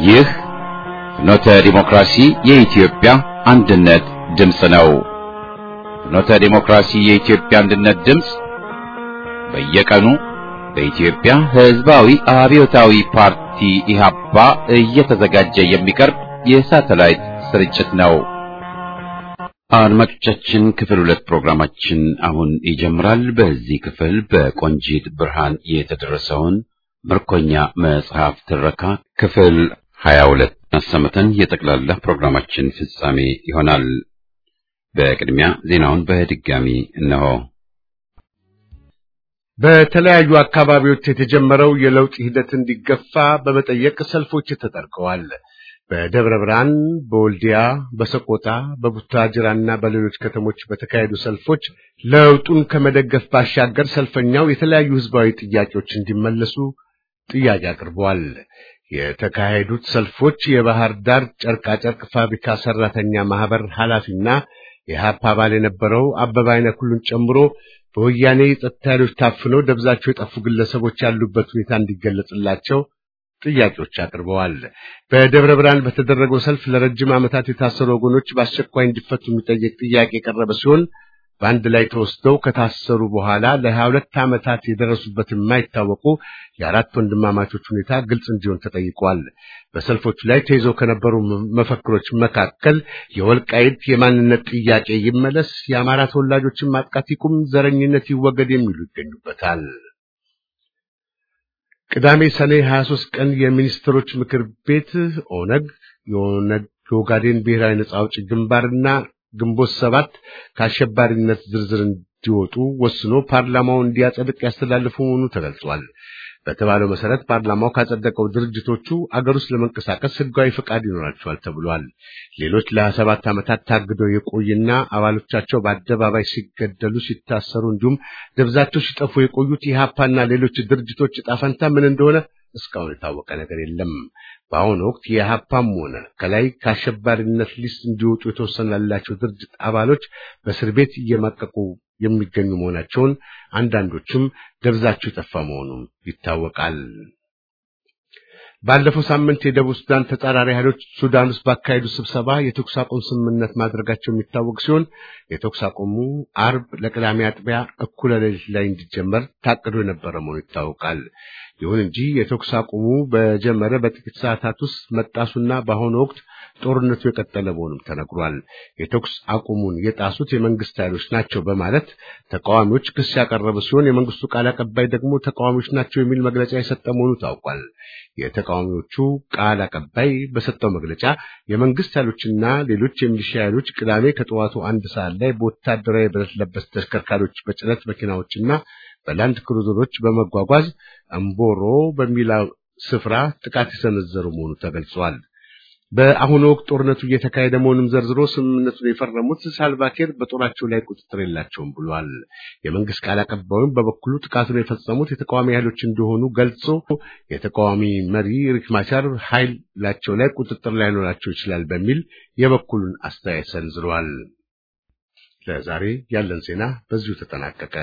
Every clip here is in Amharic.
ይህ ፍኖተ ዲሞክራሲ የኢትዮጵያ አንድነት ድምፅ ነው። ፍኖተ ዲሞክራሲ የኢትዮጵያ አንድነት ድምፅ በየቀኑ በኢትዮጵያ ሕዝባዊ አብዮታዊ ፓርቲ ኢህአፓ እየተዘጋጀ የሚቀርብ የሳተላይት ስርጭት ነው። አድማጮቻችን ክፍል ሁለት ፕሮግራማችን አሁን ይጀምራል። በዚህ ክፍል በቆንጂት ብርሃን የተደረሰውን ምርኮኛ መጽሐፍ ትረካ ክፍል ሀያ ሁለት አሰምተን የጠቅላላ ፕሮግራማችን ፍጻሜ ይሆናል። በቅድሚያ ዜናውን በድጋሚ እነሆ። በተለያዩ አካባቢዎች የተጀመረው የለውጥ ሂደት እንዲገፋ በመጠየቅ ሰልፎች ተጠርቀዋል። በደብረ ብርሃን፣ በወልዲያ፣ በሰቆጣ፣ በቡታጅራና በሌሎች ከተሞች በተካሄዱ ሰልፎች ለውጡን ከመደገፍ ባሻገር ሰልፈኛው የተለያዩ ህዝባዊ ጥያቄዎች እንዲመለሱ ጥያቄ አቅርበዋል። የተካሄዱት ሰልፎች የባህር ዳር ጨርቃጨርቅ ፋብሪካ ሰራተኛ ማህበር ኃላፊና የሀፓ አባል የነበረው አበበ አይነ ኩሉን ጨምሮ በወያኔ የጸጥታ ኃይሎች ታፍነው ደብዛቸው የጠፉ ግለሰቦች ያሉበት ሁኔታ እንዲገለጽላቸው ጥያቄዎች አቅርበዋል። በደብረ ብርሃን በተደረገው ሰልፍ ለረጅም ዓመታት የታሰሩ ወገኖች በአስቸኳይ እንዲፈቱ የሚጠየቅ ጥያቄ የቀረበ ሲሆን በአንድ ላይ ተወስደው ከታሰሩ በኋላ ለሀያ ሁለት ዓመታት የደረሱበት የማይታወቁ የአራት ወንድማማቾች ሁኔታ ግልጽ እንዲሆን ተጠይቋል። በሰልፎቹ ላይ ተይዘው ከነበሩ መፈክሮች መካከል የወልቃይት የማንነት ጥያቄ ይመለስ፣ የአማራ ተወላጆችን ማጥቃት ይቁም፣ ዘረኝነት ይወገድ የሚሉ ይገኙበታል። ቅዳሜ ሰኔ 23 ቀን የሚኒስትሮች ምክር ቤት ኦነግ፣ የኦነግ የኦጋዴን ብሔራዊ ነጻ አውጪ ግንባርና ግንቦት ሰባት ከአሸባሪነት ዝርዝር እንዲወጡ ወስኖ ፓርላማው እንዲያጸድቅ ያስተላልፉ መሆኑ ተገልጿል። በተባለው መሰረት ፓርላማው ካጸደቀው ድርጅቶቹ አገር ውስጥ ለመንቀሳቀስ ሕጋዊ ፈቃድ ይኖራቸዋል ተብሏል። ሌሎች ለሀያ ሰባት ዓመታት ታግደው የቆዩና አባሎቻቸው በአደባባይ ሲገደሉ፣ ሲታሰሩ እንዲሁም ደብዛቸው ሲጠፉ የቆዩት ኢህአፓና ሌሎች ድርጅቶች ዕጣ ፈንታ ምን እንደሆነ እስካሁን የታወቀ ነገር የለም። በአሁኑ ወቅት የኢህአፓም ሆነ ከላይ ከአሸባሪነት ሊስት እንዲወጡ የተወሰነላቸው ድርጅት አባሎች በእስር ቤት እየማቀቁ የሚገኙ መሆናቸውን አንዳንዶቹም ደብዛቸው የጠፋ መሆኑም ይታወቃል። ባለፈው ሳምንት የደቡብ ሱዳን ተጻራሪ ኃይሎች ሱዳን ውስጥ ባካሄዱ ስብሰባ የተኩስ አቁም ስምምነት ማድረጋቸው የሚታወቅ ሲሆን የተኩስ አቁሙ አርብ ለቅዳሜ አጥቢያ እኩለ ሌሊት ላይ እንዲጀመር ታቅዶ የነበረ መሆኑ ይታወቃል። ይሁን እንጂ የተኩስ አቁሙ በጀመረ በጥቂት ሰዓታት ውስጥ መጣሱና በአሁኑ ወቅት ጦርነቱ የቀጠለ መሆኑም ተነግሯል። የተኩስ አቁሙን የጣሱት የመንግስት ኃይሎች ናቸው በማለት ተቃዋሚዎች ክስ ያቀረቡ ሲሆን የመንግስቱ ቃል አቀባይ ደግሞ ተቃዋሚዎች ናቸው የሚል መግለጫ የሰጠ መሆኑ ታውቋል። የተቃዋሚዎቹ ቃል አቀባይ በሰጠው መግለጫ የመንግስት ኃይሎችና ሌሎች የሚሊሻ ኃይሎች ቅዳሜ ከጠዋቱ አንድ ሰዓት ላይ በወታደራዊ ብረት ለበስ ተሽከርካሪዎች በጭነት መኪናዎችና በላንድ ክሩዘሮች በመጓጓዝ እምቦሮ በሚለው ስፍራ ጥቃት የሰነዘሩ መሆኑ ተገልጿል። በአሁኑ ወቅት ጦርነቱ እየተካሄደ መሆኑን ዘርዝሮ ስምምነቱን የፈረሙት ሳልቫኪር በጦራቸው ላይ ቁጥጥር የላቸውም ብሏል። የመንግስት ቃል አቀባዩም በበኩሉ ጥቃቱን የፈጸሙት የተቃዋሚ ኃይሎች እንደሆኑ ገልጾ የተቃዋሚ መሪ ሪክ ማቻር ኃይላቸው ላይ ቁጥጥር ላይኖራቸው ይችላል በሚል የበኩሉን አስተያየት ሰንዝሯል። ለዛሬ ያለን ዜና በዚሁ ተጠናቀቀ።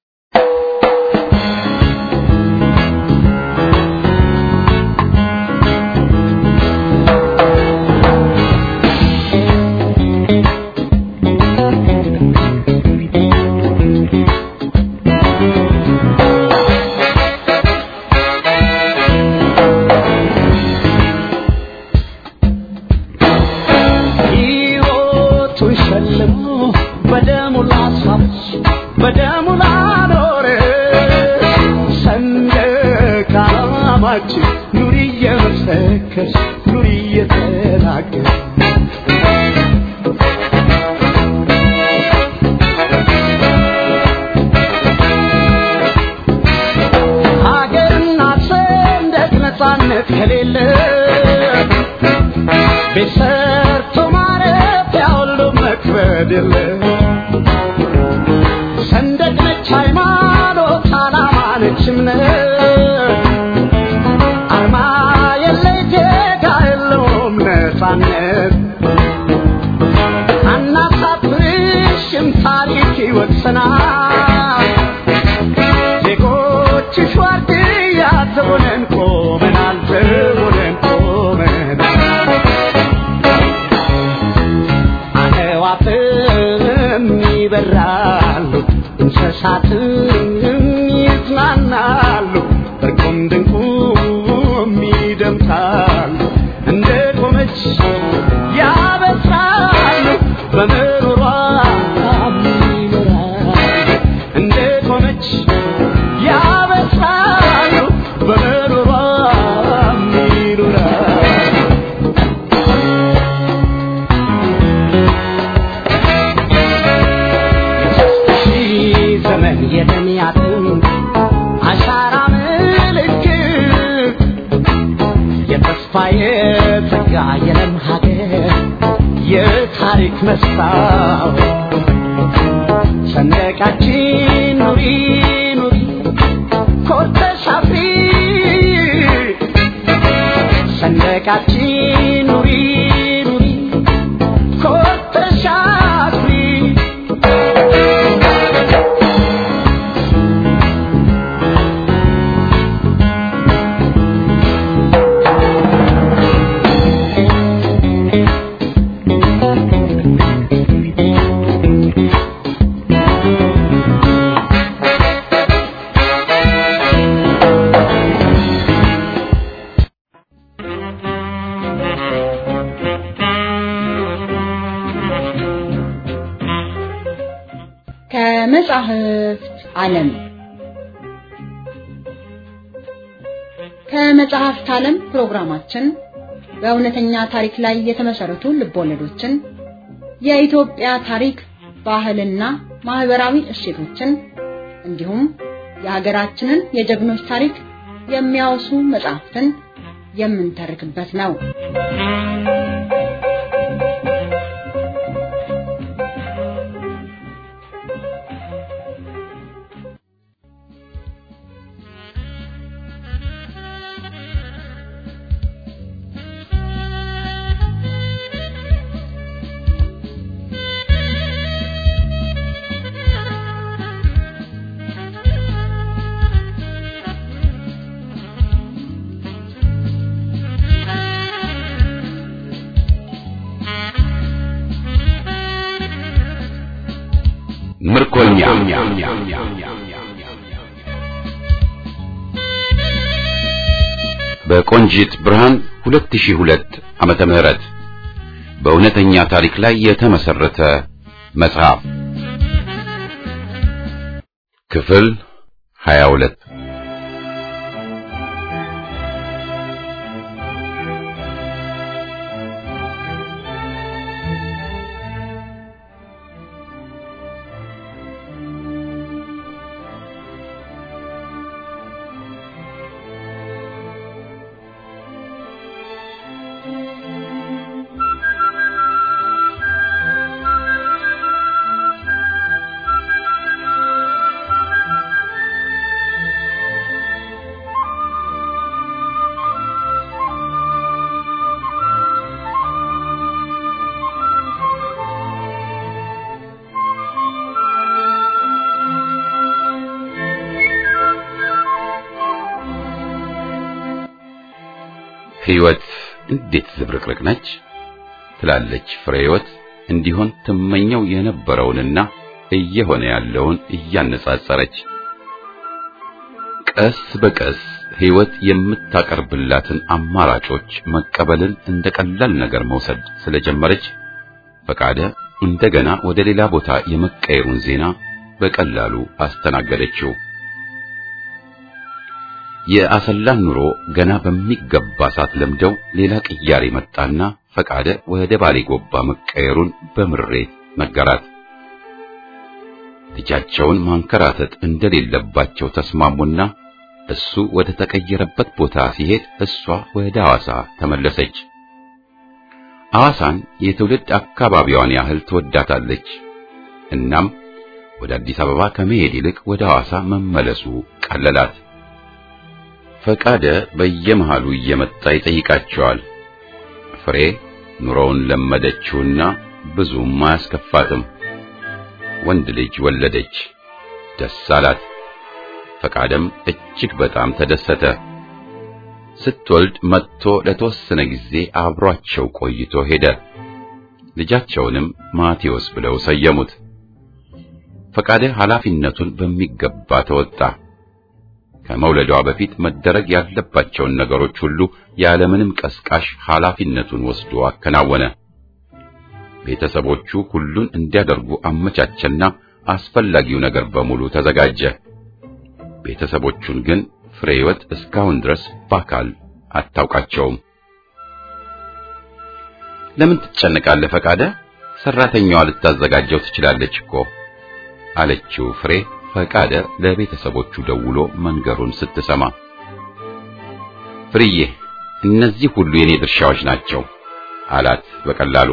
ይወቅሰናል ዜጎችሽ ዋርድያ ዘቦነን ቆመናል ዘቦነን ቆመናል ይደምቃል እንደ ቆመች ያበስራል በምሮሯ ይኖራል እንደ ቆመች ያበስራል በምሮሯ ይኖራል ሺህ ዘመን የደሚያትን አሻራ ምልክት የተስፋ የጸጋ የለም ሀገር የታሪክ መስታወት ሰንደቃችን ኑሪ ኑሪ ኮርተሽ አፍሪ ሰንደቃችን ኑሪ ኑሪ ኮርተሽ አፍሪ ከመጻሕፍት ዓለም ከመጽሐፍት ዓለም ፕሮግራማችን በእውነተኛ ታሪክ ላይ የተመሰረቱ ልቦለዶችን፣ የኢትዮጵያ ታሪክ፣ ባህልና ማህበራዊ እሴቶችን እንዲሁም የሀገራችንን የጀግኖች ታሪክ የሚያወሱ መጽሐፍትን የምንተርክበት ነው። ምርኮኛ በቆንጂት ብርሃን 2002 ዓመተ ምህረት በእውነተኛ ታሪክ ላይ የተመሰረተ መጽሐፍ ክፍል 22 ሕይወት እንዴት ዝብርቅርቅ ነች ትላለች ፍሬ ሕይወት እንዲሆን ትመኘው የነበረውንና እየሆነ ያለውን እያነጻጸረች ቀስ በቀስ ሕይወት የምታቀርብላትን አማራጮች መቀበልን እንደ ቀላል ነገር መውሰድ ስለጀመረች ፈቃደ እንደገና ወደ ሌላ ቦታ የመቀየሩን ዜና በቀላሉ አስተናገደችው። የአሰላን ኑሮ ገና በሚገባ ሳትለምደው ሌላ ቅያሬ መጣና ፈቃደ ወደ ባሌ ጎባ መቀየሩን በምሬት ነገራት። ልጃቸውን ማንከራተት እንደሌለባቸው ተስማሙና እሱ ወደ ተቀየረበት ቦታ ሲሄድ እሷ ወደ ሐዋሳ ተመለሰች። ሐዋሳን የትውልድ አካባቢዋን ያህል ትወዳታለች። እናም ወደ አዲስ አበባ ከመሄድ ይልቅ ወደ ሐዋሳ መመለሱ ቀለላት። ፈቃደ በየመሃሉ እየመጣ ይጠይቃቸዋል። ፍሬ ኑሮውን ለመደችውና ብዙም አያስከፋትም። ወንድ ልጅ ወለደች። ደስ አላት። ፈቃደም እጅግ በጣም ተደሰተ። ስትወልድ መጥቶ ለተወሰነ ጊዜ አብሯቸው ቆይቶ ሄደ። ልጃቸውንም ማቴዎስ ብለው ሰየሙት። ፈቃደ ኃላፊነቱን በሚገባ ተወጣ። ከመውለዷ በፊት መደረግ ያለባቸውን ነገሮች ሁሉ ያለምንም ቀስቃሽ ኃላፊነቱን ወስዶ አከናወነ። ቤተሰቦቹ ሁሉን እንዲያደርጉ አመቻቸና አስፈላጊው ነገር በሙሉ ተዘጋጀ። ቤተሰቦቹን ግን ፍሬ ሕይወት እስካሁን ድረስ በአካል አታውቃቸውም። ለምን ትጨነቃለህ ፈቃደ? ሰራተኛዋ ልታዘጋጀው ትችላለች እኮ አለችው ፍሬ ፈቃደ ለቤተሰቦቹ ደውሎ መንገሩን ስትሰማ። ፍርዬ እነዚህ ሁሉ የኔ ድርሻዎች ናቸው አላት በቀላሉ።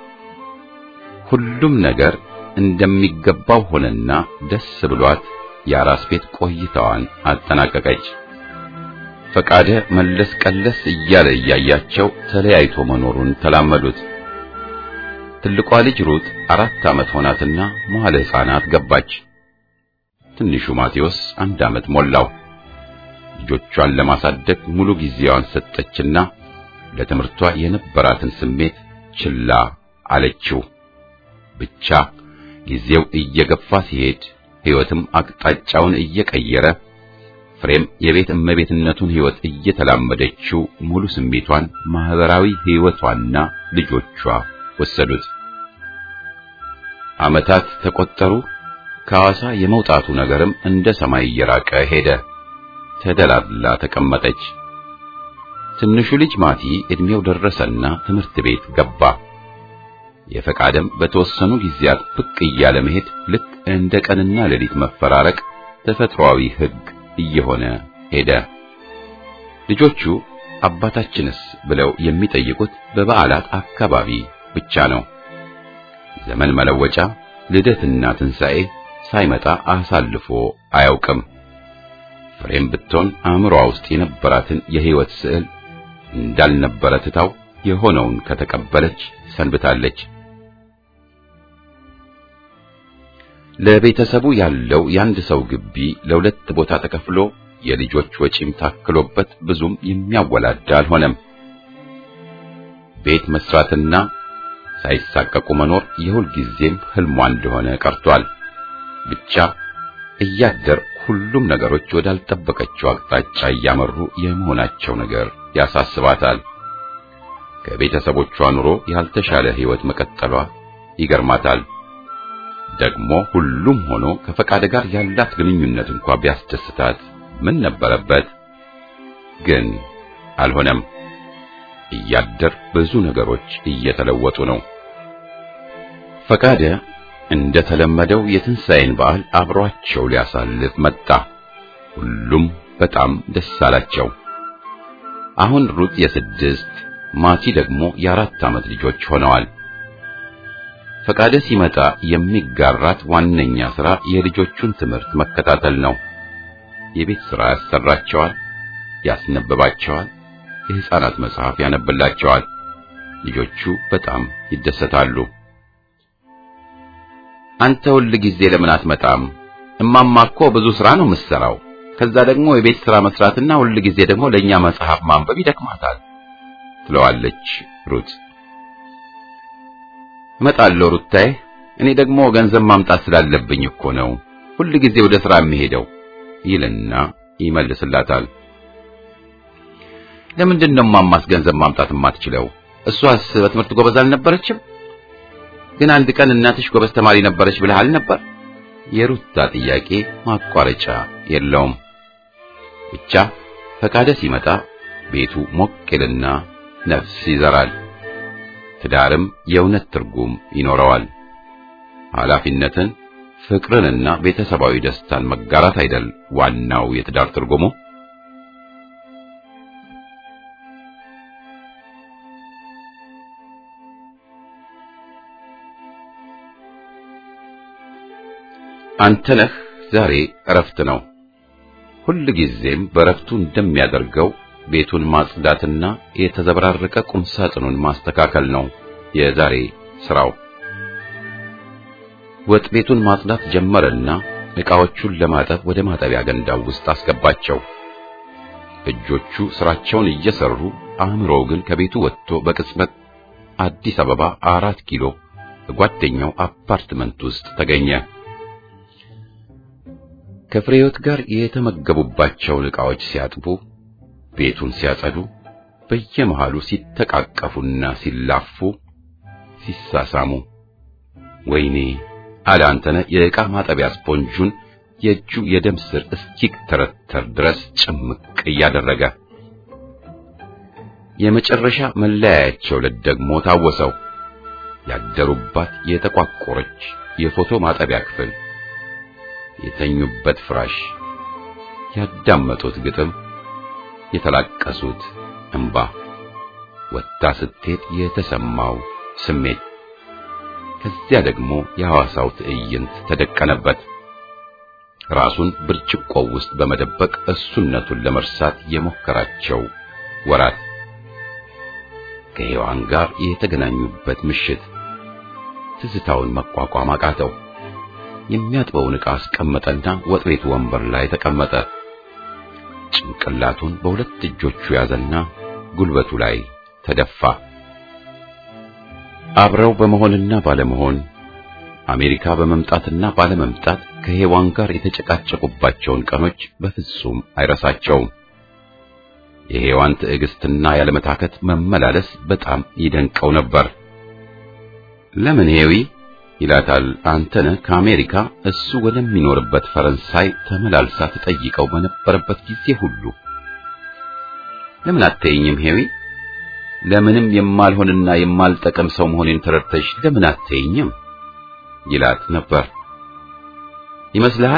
ሁሉም ነገር እንደሚገባው ሆነና ደስ ብሏት የአራስ ቤት ቆይታዋን አጠናቀቀች። ፈቃደ መለስ ቀለስ እያለ እያያቸው ተለያይቶ መኖሩን ተላመዱት። ትልቋ ልጅ ሩት አራት ዓመት ሆናትና መዋለ ሕፃናት ገባች። ትንሹ ማቴዎስ አንድ ዓመት ሞላው። ልጆቿን ለማሳደግ ሙሉ ጊዜዋን ሰጠችና ለትምህርቷ የነበራትን ስሜት ችላ አለችው። ብቻ ጊዜው እየገፋ ሲሄድ ሕይወትም አቅጣጫውን እየቀየረ ፍሬም የቤት እመቤትነቱን ሕይወት እየተላመደችው ሙሉ ስሜቷን ማህበራዊ ሕይወቷና ልጆቿ ወሰዱት። ዓመታት ተቆጠሩ። ከሐዋሳ የመውጣቱ ነገርም እንደ ሰማይ እየራቀ ሄደ። ተደላድላ ተቀመጠች። ትንሹ ልጅ ማቲ ዕድሜው ደረሰና ትምህርት ቤት ገባ። የፈቃደም በተወሰኑ ጊዜያት ብቅ እያለ መሄድ ልክ እንደ ቀንና ሌሊት መፈራረቅ ተፈጥሯዊ ሕግ እየሆነ ሄደ። ልጆቹ አባታችንስ ብለው የሚጠይቁት በበዓላት አካባቢ ብቻ ነው። ዘመን መለወጫ፣ ልደትና ትንሣኤ ሳይመጣ አሳልፎ አያውቅም። ፍሬም ብትሆን አእምሮዋ ውስጥ የነበራትን የሕይወት ስዕል እንዳልነበረ ትታው የሆነውን ከተቀበለች ሰንብታለች። ለቤተሰቡ ያለው የአንድ ሰው ግቢ ለሁለት ቦታ ተከፍሎ የልጆች ወጪም ታክሎበት ብዙም የሚያወላዳ አልሆነም። ቤት መስራትና ሳይሳቀቁ መኖር የሁል ጊዜም ህልሟ እንደሆነ ቀርቷል። ብቻ እያደር ሁሉም ነገሮች ወዳልጠበቀችው አቅጣጫ እያመሩ የመሆናቸው ነገር ያሳስባታል። ከቤተሰቦቿ ኑሮ ያልተሻለ ሕይወት መቀጠሏ ይገርማታል። ደግሞ ሁሉም ሆኖ ከፈቃደ ጋር ያላት ግንኙነት እንኳ ቢያስደስታት ምን ነበረበት? ግን አልሆነም። እያደር ብዙ ነገሮች እየተለወጡ ነው። ፈቃደ እንደ ተለመደው የትንሣኤን በዓል አብሯቸው ሊያሳልፍ መጣ። ሁሉም በጣም ደስ አላቸው። አሁን ሩት የስድስት ማቲ ደግሞ የአራት ዓመት ልጆች ሆነዋል። ፈቃደ ሲመጣ የሚጋራት ዋነኛ ሥራ የልጆቹን ትምህርት መከታተል ነው። የቤት ሥራ ያሰራቸዋል፣ ያስነብባቸዋል፣ የሕፃናት መጽሐፍ ያነብላቸዋል። ልጆቹ በጣም ይደሰታሉ። አንተ ሁል ጊዜ ለምን አትመጣም? እማማ እኮ ብዙ ሥራ ነው የምትሠራው። ከዛ ደግሞ የቤት ሥራ መስራትና ሁል ጊዜ ደግሞ ለእኛ መጽሐፍ ማንበብ ይደክማታል ትለዋለች ሩት። እመጣለሁ ሩታዬ፣ እኔ ደግሞ ገንዘብ ማምጣት ስላለብኝ እኮ ነው ሁል ጊዜ ወደ ሥራ የሚሄደው ይልና ይመልስላታል። ለምንድን ነው እማማስ ገንዘብ ማምጣት የማትችለው? እሷስ በትምህርት ጎበዝ አልነበረችም? ግን አንድ ቀን እናትሽ ጎበዝ ተማሪ ነበረች ብለሃል ነበር። የሩታ ጥያቄ ማቋረጫ የለውም። ብቻ ፈቃደ ሲመጣ ቤቱ ሞቅ ይልና ነፍስ ይዘራል። ትዳርም የእውነት ትርጉም ይኖረዋል። ኃላፊነትን፣ ፍቅርንና ቤተሰባዊ ደስታን መጋራት አይደል ዋናው የትዳር ትርጉሙ? አንተነህ ዛሬ እረፍት ነው። ሁል ጊዜም በእረፍቱ እንደሚያደርገው ቤቱን ማጽዳትና የተዘበራረቀ ቁምሳጥኑን ማስተካከል ነው የዛሬ ስራው። ወጥ ቤቱን ማጽዳት ጀመረና ዕቃዎቹን ለማጠብ ወደ ማጠቢያ ገንዳው ውስጥ አስገባቸው። እጆቹ ስራቸውን እየሰሩ አእምሮው ግን ከቤቱ ወጥቶ በቅጽበት አዲስ አበባ አራት ኪሎ በጓደኛው አፓርትመንት ውስጥ ተገኘ። ከፍሬዮት ጋር የተመገቡባቸውን ዕቃዎች ሲያጥቡ፣ ቤቱን ሲያጸዱ፣ በየመሃሉ ሲተቃቀፉና ሲላፉ፣ ሲሳሳሙ ወይኔ አለ አንተነህ የዕቃ ማጠቢያ ስፖንጁን የእጁ የደም ስር እስኪተረተር ድረስ ጭምቅ እያደረገ የመጨረሻ መለያያቸው ዕለት ደግሞ ታወሰው። ያደሩባት የተቋቆረች የፎቶ ማጠቢያ ክፍል፣ የተኙበት ፍራሽ፣ ያዳመጡት ግጥም፣ የተላቀሱት እንባ፣ ወጥታ ስትሄድ የተሰማው ስሜት፣ ከዚያ ደግሞ የሐዋሳው ትዕይንት ተደቀነበት። ራሱን ብርጭቆው ውስጥ በመደበቅ እሱነቱን ለመርሳት የሞከራቸው ወራት ከሔዋን ጋር የተገናኙበት ምሽት ትዝታውን መቋቋም አቃተው። የሚያጥበውን ዕቃ አስቀመጠና ወጥ ቤቱ ወንበር ላይ ተቀመጠ። ጭንቅላቱን በሁለት እጆቹ ያዘና ጉልበቱ ላይ ተደፋ። አብረው በመሆንና ባለመሆን አሜሪካ በመምጣትና ባለመምጣት ከሔዋን ጋር የተጨቃጨቁባቸውን ቀኖች በፍጹም አይረሳቸውም። የሔዋን ትዕግስትና ያለመታከት መመላለስ በጣም ይደንቀው ነበር። ለምን ሄዊ ይላታል አንተነህ ከአሜሪካ እሱ ወደሚኖርበት ፈረንሳይ ተመላልሳ ትጠይቀው በነበረበት ጊዜ ሁሉ ለምን አትይኝም ሄዊ ለምንም የማልሆንና የማልጠቅም ሰው መሆኔን ተረድተሽ ለምን አትይኝም ይላት ነበር። ይመስልሃል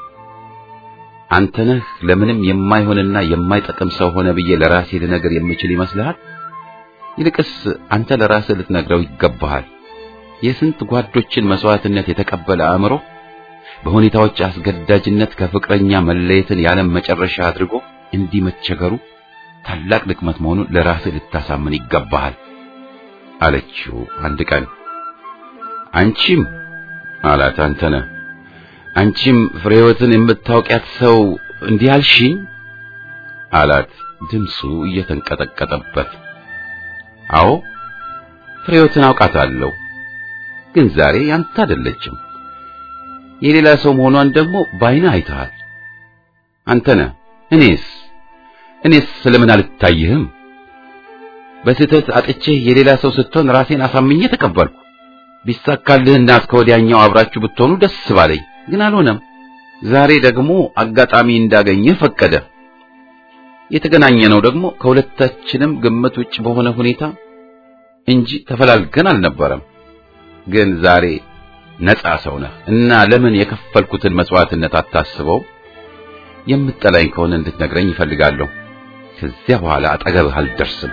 አንተነህ ለምንም የማይሆንና የማይጠቅም ሰው ሆነ ብዬ ለራሴ ልነግር የምችል ይመስልሃል? ይልቅስ አንተ ለራስህ ልትነግረው ይገባሃል። የስንት ጓዶችን መስዋዕትነት የተቀበለ አእምሮ በሁኔታዎች አስገዳጅነት ከፍቅረኛ መለየትን ያለም መጨረሻ አድርጎ እንዲህ መቸገሩ ታላቅ ድክመት መሆኑን ለራስህ ልታሳምን ይገባሃል አለችው አንድ ቀን። አንቺም አላት አንተነህ አንቺም ፍሬወትን የምታውቂያት ሰው እንዲህ አልሽኝ አላት ድምፁ እየተንቀጠቀጠበት። አዎ ፍሬወትን አውቃታለሁ፣ ግን ዛሬ ያንተ አይደለችም። የሌላ ሰው መሆኗን ደግሞ ባይና አይተሃል። አንተነህ እኔስ እኔስ ስለምን አልታይህም? በስህተት አጥቼህ የሌላ ሰው ስትሆን ራሴን አሳምኜ ተቀበልኩ። ቢሳካልህና እስከ ወዲያኛው አብራችሁ ብትሆኑ ደስ ባለኝ፣ ግን አልሆነም። ዛሬ ደግሞ አጋጣሚ እንዳገኘህ ፈቀደ። የተገናኘነው ደግሞ ከሁለታችንም ግምት ውጭ በሆነ ሁኔታ እንጂ ተፈላልገን አልነበረም። ግን ዛሬ ነፃ ሰው ነህ እና ለምን የከፈልኩትን መስዋዕትነት አታስበው? የምጠላኝ ከሆነ እንድትነግረኝ ይፈልጋለሁ። ከዚያ በኋላ አጠገብህ አልደርስም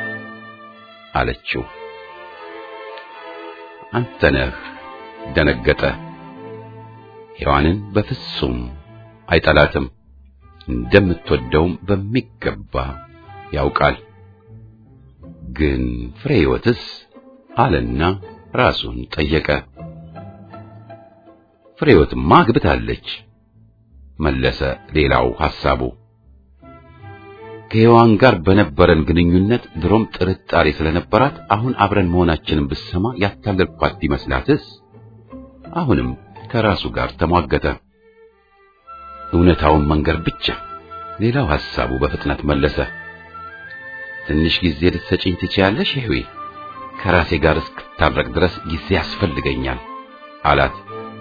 አለችው። አንተነህ ደነገጠ። ሔዋንን በፍጹም አይጠላትም፣ እንደምትወደውም በሚገባ ያውቃል። ግን ፍሬ ሕይወትስ አለና ራሱን ጠየቀ። ፍሬ ሕይወትማ አግብታለች መለሰ። ሌላው ሐሳቡ ከሔዋን ጋር በነበረን ግንኙነት ድሮም ጥርጣሬ ስለነበራት አሁን አብረን መሆናችንን ብትሰማ ያታለልኳት ቢመስላትስ? አሁንም ከራሱ ጋር ተሟገተ። እውነታውን መንገር ብቻ። ሌላው ሐሳቡ በፍጥነት መለሰ። ትንሽ ጊዜ ልትሰጪኝ ትችያለሽ ሄዊ? ከራሴ ጋር እስክታረቅ ድረስ ጊዜ ያስፈልገኛል አላት።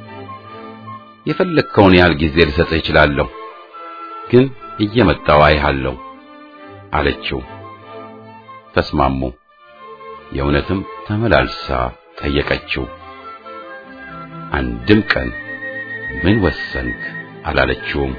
የፈለግከውን ያህል ጊዜ ልሰጥህ እችላለሁ፣ ግን እየመጣው አይሃለሁ አለችው። ተስማሙ። የእውነትም ተመላልሳ ጠየቀችው። አንድም ቀን ምን ወሰንክ አላለችውም።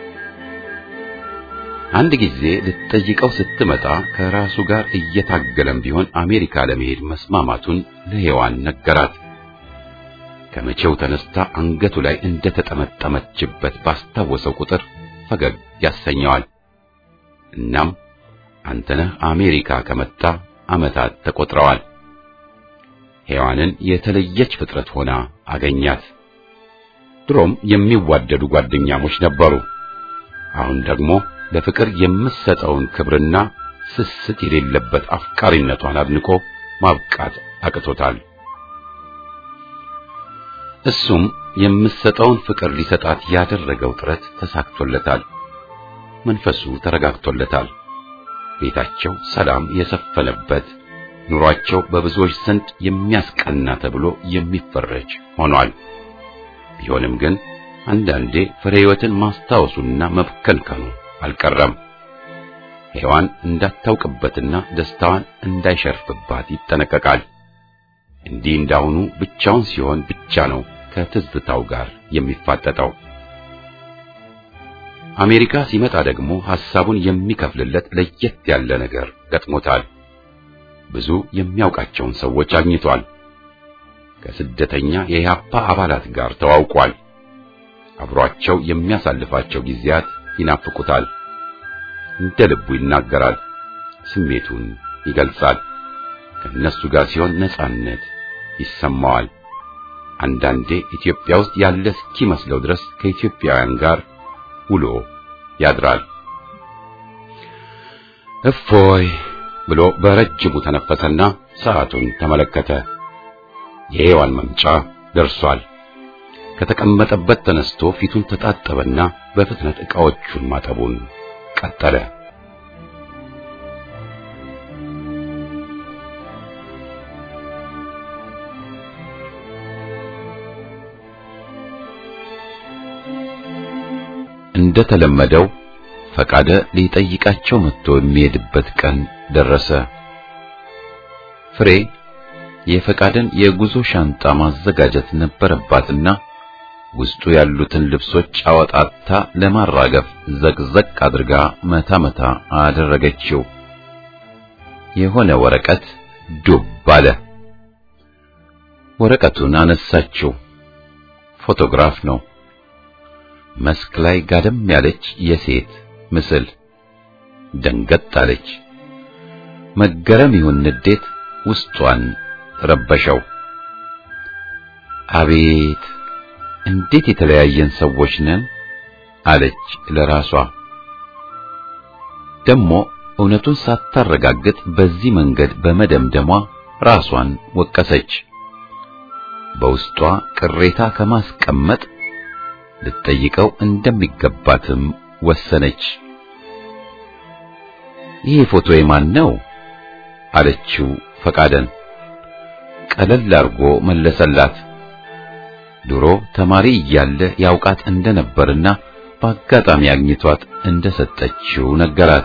አንድ ጊዜ ልትጠይቀው ስትመጣ ከራሱ ጋር እየታገለም ቢሆን አሜሪካ ለመሄድ መስማማቱን ለሔዋን ነገራት። ከመቼው ተነስታ አንገቱ ላይ እንደተጠመጠመችበት ባስታወሰው ቁጥር ፈገግ ያሰኘዋል። እናም አንተነህ አሜሪካ ከመጣ ዓመታት ተቆጥረዋል። ሔዋንን የተለየች ፍጥረት ሆና አገኛት። ድሮም የሚዋደዱ ጓደኛሞች ነበሩ። አሁን ደግሞ ለፍቅር የምትሰጠውን ክብርና ስስት የሌለበት አፍቃሪነቷን አድንቆ ማብቃት አቅቶታል። እሱም የምትሰጠውን ፍቅር ሊሰጣት ያደረገው ጥረት ተሳክቶለታል። መንፈሱ ተረጋግቶለታል። ቤታቸው ሰላም የሰፈነበት ኑሯቸው በብዙዎች ዘንድ የሚያስቀና ተብሎ የሚፈረጅ ሆኗል። ቢሆንም ግን አንዳንዴ ፍሬ ሕይወትን ማስታወሱና መብከንከኑ አልቀረም። ሔዋን እንዳታውቅበትና ደስታዋን እንዳይሸርፍባት ይጠነቀቃል። እንዲህ እንዳሁኑ ብቻውን ሲሆን ብቻ ነው ከትዝታው ጋር የሚፋጠጠው። አሜሪካ ሲመጣ ደግሞ ሐሳቡን የሚከፍልለት ለየት ያለ ነገር ገጥሞታል። ብዙ የሚያውቃቸውን ሰዎች አግኝቷል። ከስደተኛ የኢህአፓ አባላት ጋር ተዋውቋል። አብሯቸው የሚያሳልፋቸው ጊዜያት ይናፍቁታል። እንደ ልቡ ይናገራል፣ ስሜቱን ይገልጻል። ከእነሱ ጋር ሲሆን ነጻነት ይሰማዋል። አንዳንዴ ኢትዮጵያ ውስጥ ያለ እስኪመስለው ድረስ ከኢትዮጵያውያን ጋር ውሎ ያድራል። እፎይ ብሎ በረጅሙ ተነፈሰና ሰዓቱን ተመለከተ። የሔዋን መምጫ ደርሷል። ከተቀመጠበት ተነስቶ ፊቱን ተጣጠበና በፍጥነት ዕቃዎቹን ማጠቡን ቀጠለ። እንደተለመደው ፈቃደ ሊጠይቃቸው መጥቶ የሚሄድበት ቀን ደረሰ። ፍሬ የፈቃደን የጉዞ ሻንጣ ማዘጋጀት ነበረባትና ውስጡ ያሉትን ልብሶች አወጣታ ለማራገፍ ዘቅዘቅ አድርጋ መታ መታ አደረገችው። የሆነ ወረቀት ዱብ አለ። ወረቀቱን አነሳችው። ፎቶግራፍ ነው። መስክ ላይ ጋደም ያለች የሴት ምስል። ደንገጥ አለች። መገረም ይሁን ንዴት ውስጧን ረበሸው። አቤት እንዴት የተለያየን ሰዎች ነን አለች ለራሷ። ደግሞ እውነቱን ሳታረጋግጥ በዚህ መንገድ በመደምደሟ ራሷን ወቀሰች። በውስጧ ቅሬታ ከማስቀመጥ ልትጠይቀው እንደሚገባትም ወሰነች። ይህ ፎቶ የማን ነው አለችው ፈቃደን። ቀለል አርጎ መለሰላት። ድሮ ተማሪ እያለ ያውቃት እንደነበርና በአጋጣሚ አግኝቷት እንደሰጠችው ነገራት።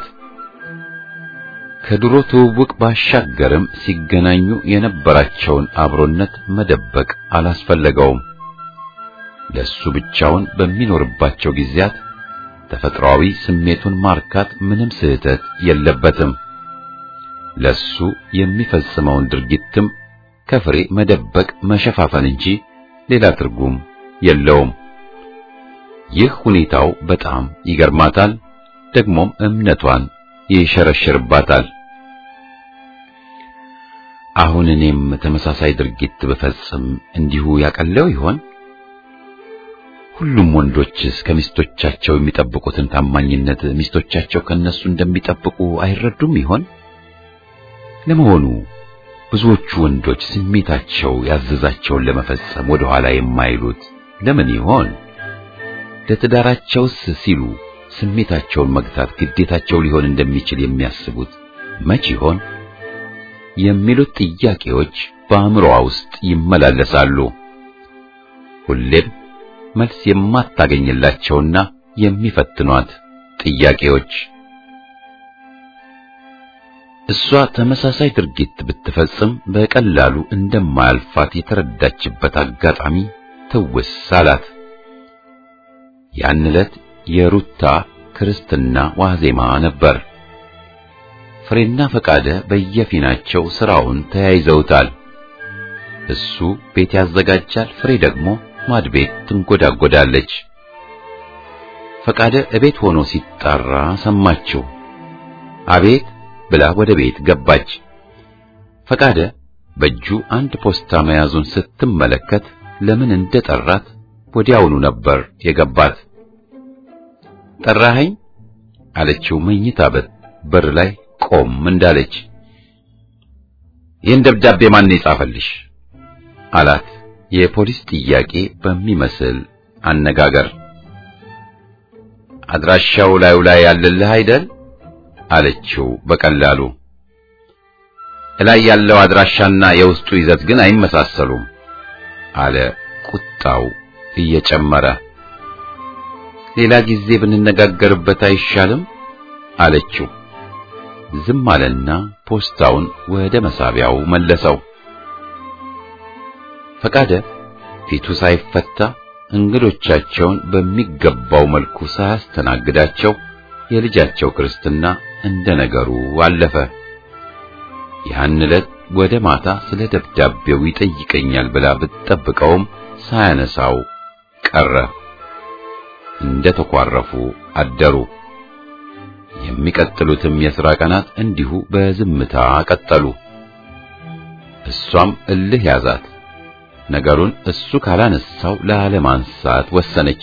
ከድሮ ትውውቅ ባሻገርም ሲገናኙ የነበራቸውን አብሮነት መደበቅ አላስፈለገውም። ለሱ ብቻውን በሚኖርባቸው ጊዜያት ተፈጥሯዊ ስሜቱን ማርካት ምንም ስህተት የለበትም። ለሱ የሚፈጽመውን ድርጊትም ከፍሬ መደበቅ መሸፋፈን እንጂ ሌላ ትርጉም የለውም። ይህ ሁኔታው በጣም ይገርማታል፣ ደግሞም እምነቷን ይሸረሽርባታል። አሁን እኔም ተመሳሳይ ድርጊት ብፈጽም እንዲሁ ያቀለው ይሆን? ሁሉም ወንዶችስ ከሚስቶቻቸው የሚጠብቁትን ታማኝነት ሚስቶቻቸው ከነሱ እንደሚጠብቁ አይረዱም ይሆን? ለመሆኑ ብዙዎቹ ወንዶች ስሜታቸው ያዘዛቸውን ለመፈጸም ወደ ኋላ የማይሉት ለምን ይሆን? ለትዳራቸውስ ሲሉ ስሜታቸውን መግታት ግዴታቸው ሊሆን እንደሚችል የሚያስቡት መች ይሆን? የሚሉት ጥያቄዎች በአእምሮዋ ውስጥ ይመላለሳሉ። ሁሌም መልስ የማታገኝላቸውና የሚፈትኗት ጥያቄዎች። እሷ ተመሳሳይ ድርጊት ብትፈጽም በቀላሉ እንደማያልፋት የተረዳችበት አጋጣሚ ትውስ አላት። ያን ዕለት የሩታ ክርስትና ዋዜማ ነበር። ፍሬና ፈቃደ በየፊናቸው ስራውን ተያይዘውታል። እሱ ቤት ያዘጋጃል፣ ፍሬ ደግሞ ማድቤት ትንጎዳጎዳለች። ፈቃደ እቤት ሆኖ ሲጣራ ሰማችው። አቤት ብላ ወደ ቤት ገባች። ፈቃደ በእጁ አንድ ፖስታ መያዙን ስትመለከት ለምን እንደጠራት ወዲያውኑ ነበር የገባት። ጠራኸኝ አለችው መኝታ በር ላይ ቆም እንዳለች። ይህን ደብዳቤ ማን የጻፈልሽ አላት የፖሊስ ጥያቄ በሚመስል አነጋገር አድራሻው ላዩ ላይ ያለልህ አይደል አለችው በቀላሉ። እላይ ያለው አድራሻና የውስጡ ይዘት ግን አይመሳሰሉም አለ ቁጣው እየጨመረ። ሌላ ጊዜ ብንነጋገርበት አይሻልም አለችው። ዝም አለና ፖስታውን ወደ መሳቢያው መለሰው። ፈቃደ ፊቱ ሳይፈታ እንግዶቻቸውን በሚገባው መልኩ ሳያስተናግዳቸው የልጃቸው ክርስትና እንደ ነገሩ አለፈ። ያን ዕለት ወደ ማታ ስለ ደብዳቤው ይጠይቀኛል ብላ ብትጠብቀውም ሳያነሳው ቀረ። እንደ ተኳረፉ አደሩ። የሚቀጥሉትም የሥራ ቀናት እንዲሁ በዝምታ ቀጠሉ። እሷም እልህ ያዛት። ነገሩን እሱ ካላነሳው ላለማንሳት ወሰነች።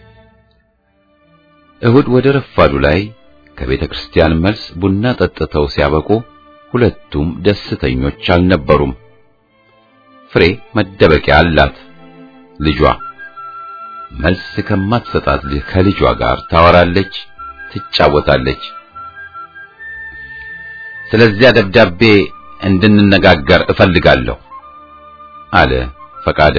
እሁድ ወደ ረፋዱ ላይ ከቤተ ክርስቲያን መልስ ቡና ጠጥተው ሲያበቁ ሁለቱም ደስተኞች አልነበሩም። ፍሬ መደበቂያ አላት። ልጇ መልስ ከማትሰጣት ከልጇ ጋር ታወራለች፣ ትጫወታለች። ስለዚያ ደብዳቤ እንድንነጋገር እፈልጋለሁ አለ ፈቃደ።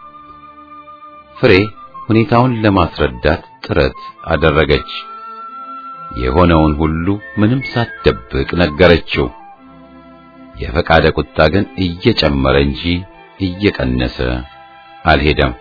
ፍሬ ሁኔታውን ለማስረዳት ጥረት አደረገች። የሆነውን ሁሉ ምንም ሳትደብቅ ነገረችው። የፈቃደ ቁጣ ግን እየጨመረ እንጂ እየቀነሰ አልሄደም።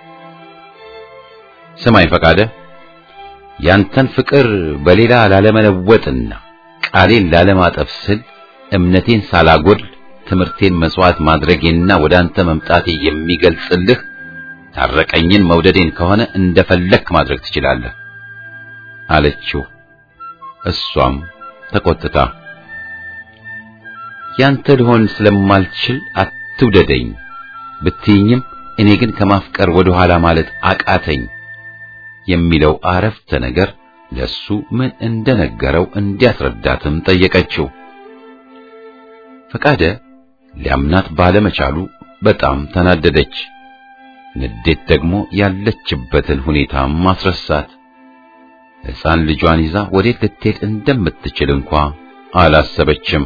ስማኝ ፈቃደ፣ ያንተን ፍቅር በሌላ ላለመለወጥና ቃሌን ላለማጠፍ ስል እምነቴን ሳላጎድል ትምህርቴን መስዋዕት ማድረጌና ወደ አንተ መምጣቴ የሚገልጽልህ ታረቀኝን መውደዴን ከሆነ እንደፈለክ ማድረግ ትችላለህ አለችው። እሷም ተቆጥታ ያንተ ልሆን ስለማልችል አትውደደኝ ብትይኝም እኔ ግን ከማፍቀር ወደ ኋላ ማለት አቃተኝ የሚለው አረፍተ ነገር ለሱ ምን እንደነገረው እንዲያስረዳትም ጠየቀችው። ፈቃደ ሊያምናት ባለመቻሉ በጣም ተናደደች። ንዴት ደግሞ ያለችበትን ሁኔታ ማስረሳት። ሕፃን ልጇን ይዛ ወዴት ልትሄድ እንደምትችል እንኳ አላሰበችም።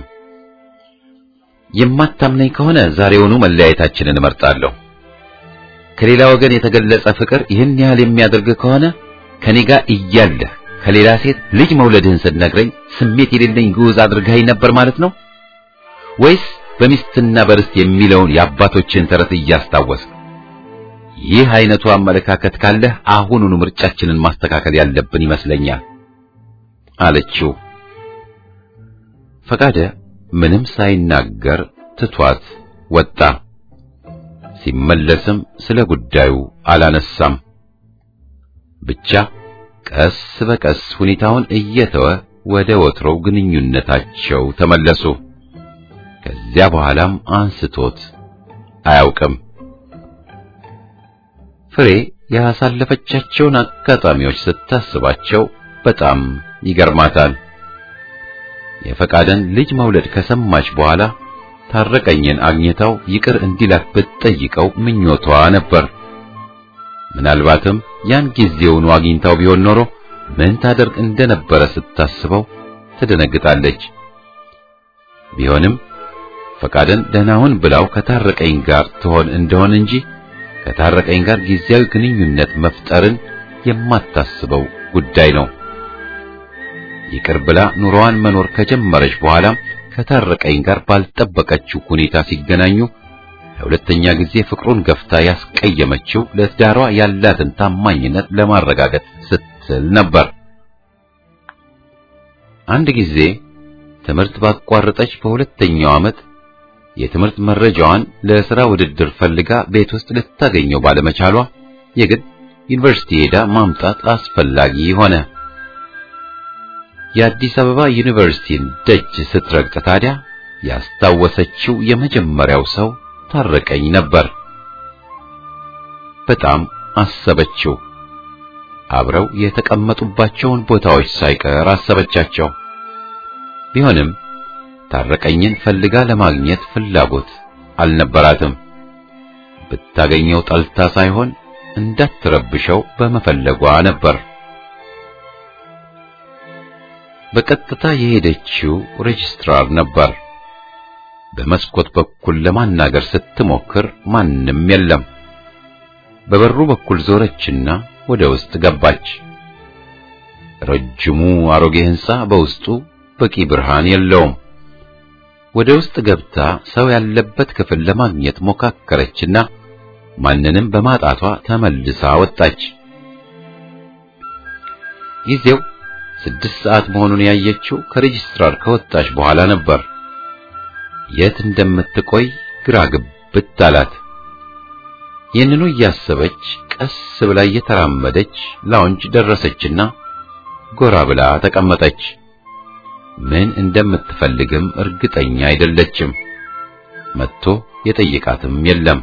የማታምነኝ ከሆነ ዛሬውኑ መለያየታችንን እመርጣለሁ። ከሌላ ወገን የተገለጸ ፍቅር ይህን ያህል የሚያደርግ ከሆነ ከኔ ጋር እያለህ ከሌላ ሴት ልጅ መውለድህን ስትነግረኝ ስሜት የሌለኝ ግዑዝ አድርገኸኝ ነበር ማለት ነው ወይስ በሚስትና በርስት የሚለውን የአባቶችን ተረት እያስታወስክ? ይህ አይነቱ አመለካከት ካለህ አሁኑኑ ምርጫችንን ማስተካከል ያለብን ይመስለኛል አለችው። ፈቃደ ምንም ሳይናገር ትቷት ወጣ። ሲመለስም ስለ ጉዳዩ አላነሳም። ብቻ ቀስ በቀስ ሁኔታውን እየተወ ወደ ወትሮው ግንኙነታቸው ተመለሱ። ከዚያ በኋላም አንስቶት አያውቅም። ፍሬ ያሳለፈቻቸውን አጋጣሚዎች ስታስባቸው በጣም ይገርማታል። የፈቃደን ልጅ መውለድ ከሰማች በኋላ ታረቀኝን አግኝታው ይቅር እንዲላት ብትጠይቀው ምኞቷ ነበር። ምናልባትም ያን ጊዜውኑ አግኝታው ቢሆን ኖሮ ምን ታደርግ እንደነበረ ስታስበው ትደነግጣለች። ቢሆንም ፈቃደን ደህናውን ብላው ከታረቀኝ ጋር ትሆን እንደሆን እንጂ ከታረቀኝ ጋር ጊዜያዊ ግንኙነት መፍጠርን የማታስበው ጉዳይ ነው። ይቅር ብላ ኑሮዋን መኖር ከጀመረች በኋላም ከታረቀኝ ጋር ባልጠበቀችው ሁኔታ ሲገናኙ ለሁለተኛ ጊዜ ፍቅሩን ገፍታ ያስቀየመችው ለትዳሯ ያላትን ታማኝነት ለማረጋገጥ ስትል ነበር። አንድ ጊዜ ትምህርት ባቋረጠች በሁለተኛው ዓመት የትምህርት መረጃዋን ለሥራ ውድድር ፈልጋ ቤት ውስጥ ልታገኘው ባለመቻሏ የግድ ዩኒቨርሲቲ ሄዳ ማምጣት አስፈላጊ ሆነ። የአዲስ አበባ ዩኒቨርሲቲን ደጅ ስትረግጥ ታዲያ ያስታወሰችው የመጀመሪያው ሰው ታረቀኝ ነበር። በጣም አሰበችው። አብረው የተቀመጡባቸውን ቦታዎች ሳይቀር አሰበቻቸው። ቢሆንም ታረቀኝን ፈልጋ ለማግኘት ፍላጎት አልነበራትም። ብታገኘው ጠልታ ሳይሆን እንዳትረብሸው በመፈለጓ ነበር። በቀጥታ የሄደችው ሬጅስትራር ነበር። በመስኮት በኩል ለማናገር ስትሞክር ማንም የለም። በበሩ በኩል ዞረችና ወደ ውስጥ ገባች። ረጅሙ አሮጌ ሕንጻ በውስጡ በቂ ብርሃን የለውም። ወደ ውስጥ ገብታ ሰው ያለበት ክፍል ለማግኘት ሞካከረችና ማንንም በማጣቷ ተመልሳ ወጣች። ጊዜው ስድስት ሰዓት መሆኑን ያየችው ከሬጅስትራር ከወጣች በኋላ ነበር። የት እንደምትቆይ ግራ ግብት አላት። ይህንኑ እያሰበች ቀስ ብላ እየተራመደች ላውንጅ ደረሰችና ጎራ ብላ ተቀመጠች። ምን እንደምትፈልግም እርግጠኛ አይደለችም። መጥቶ የጠየቃትም የለም።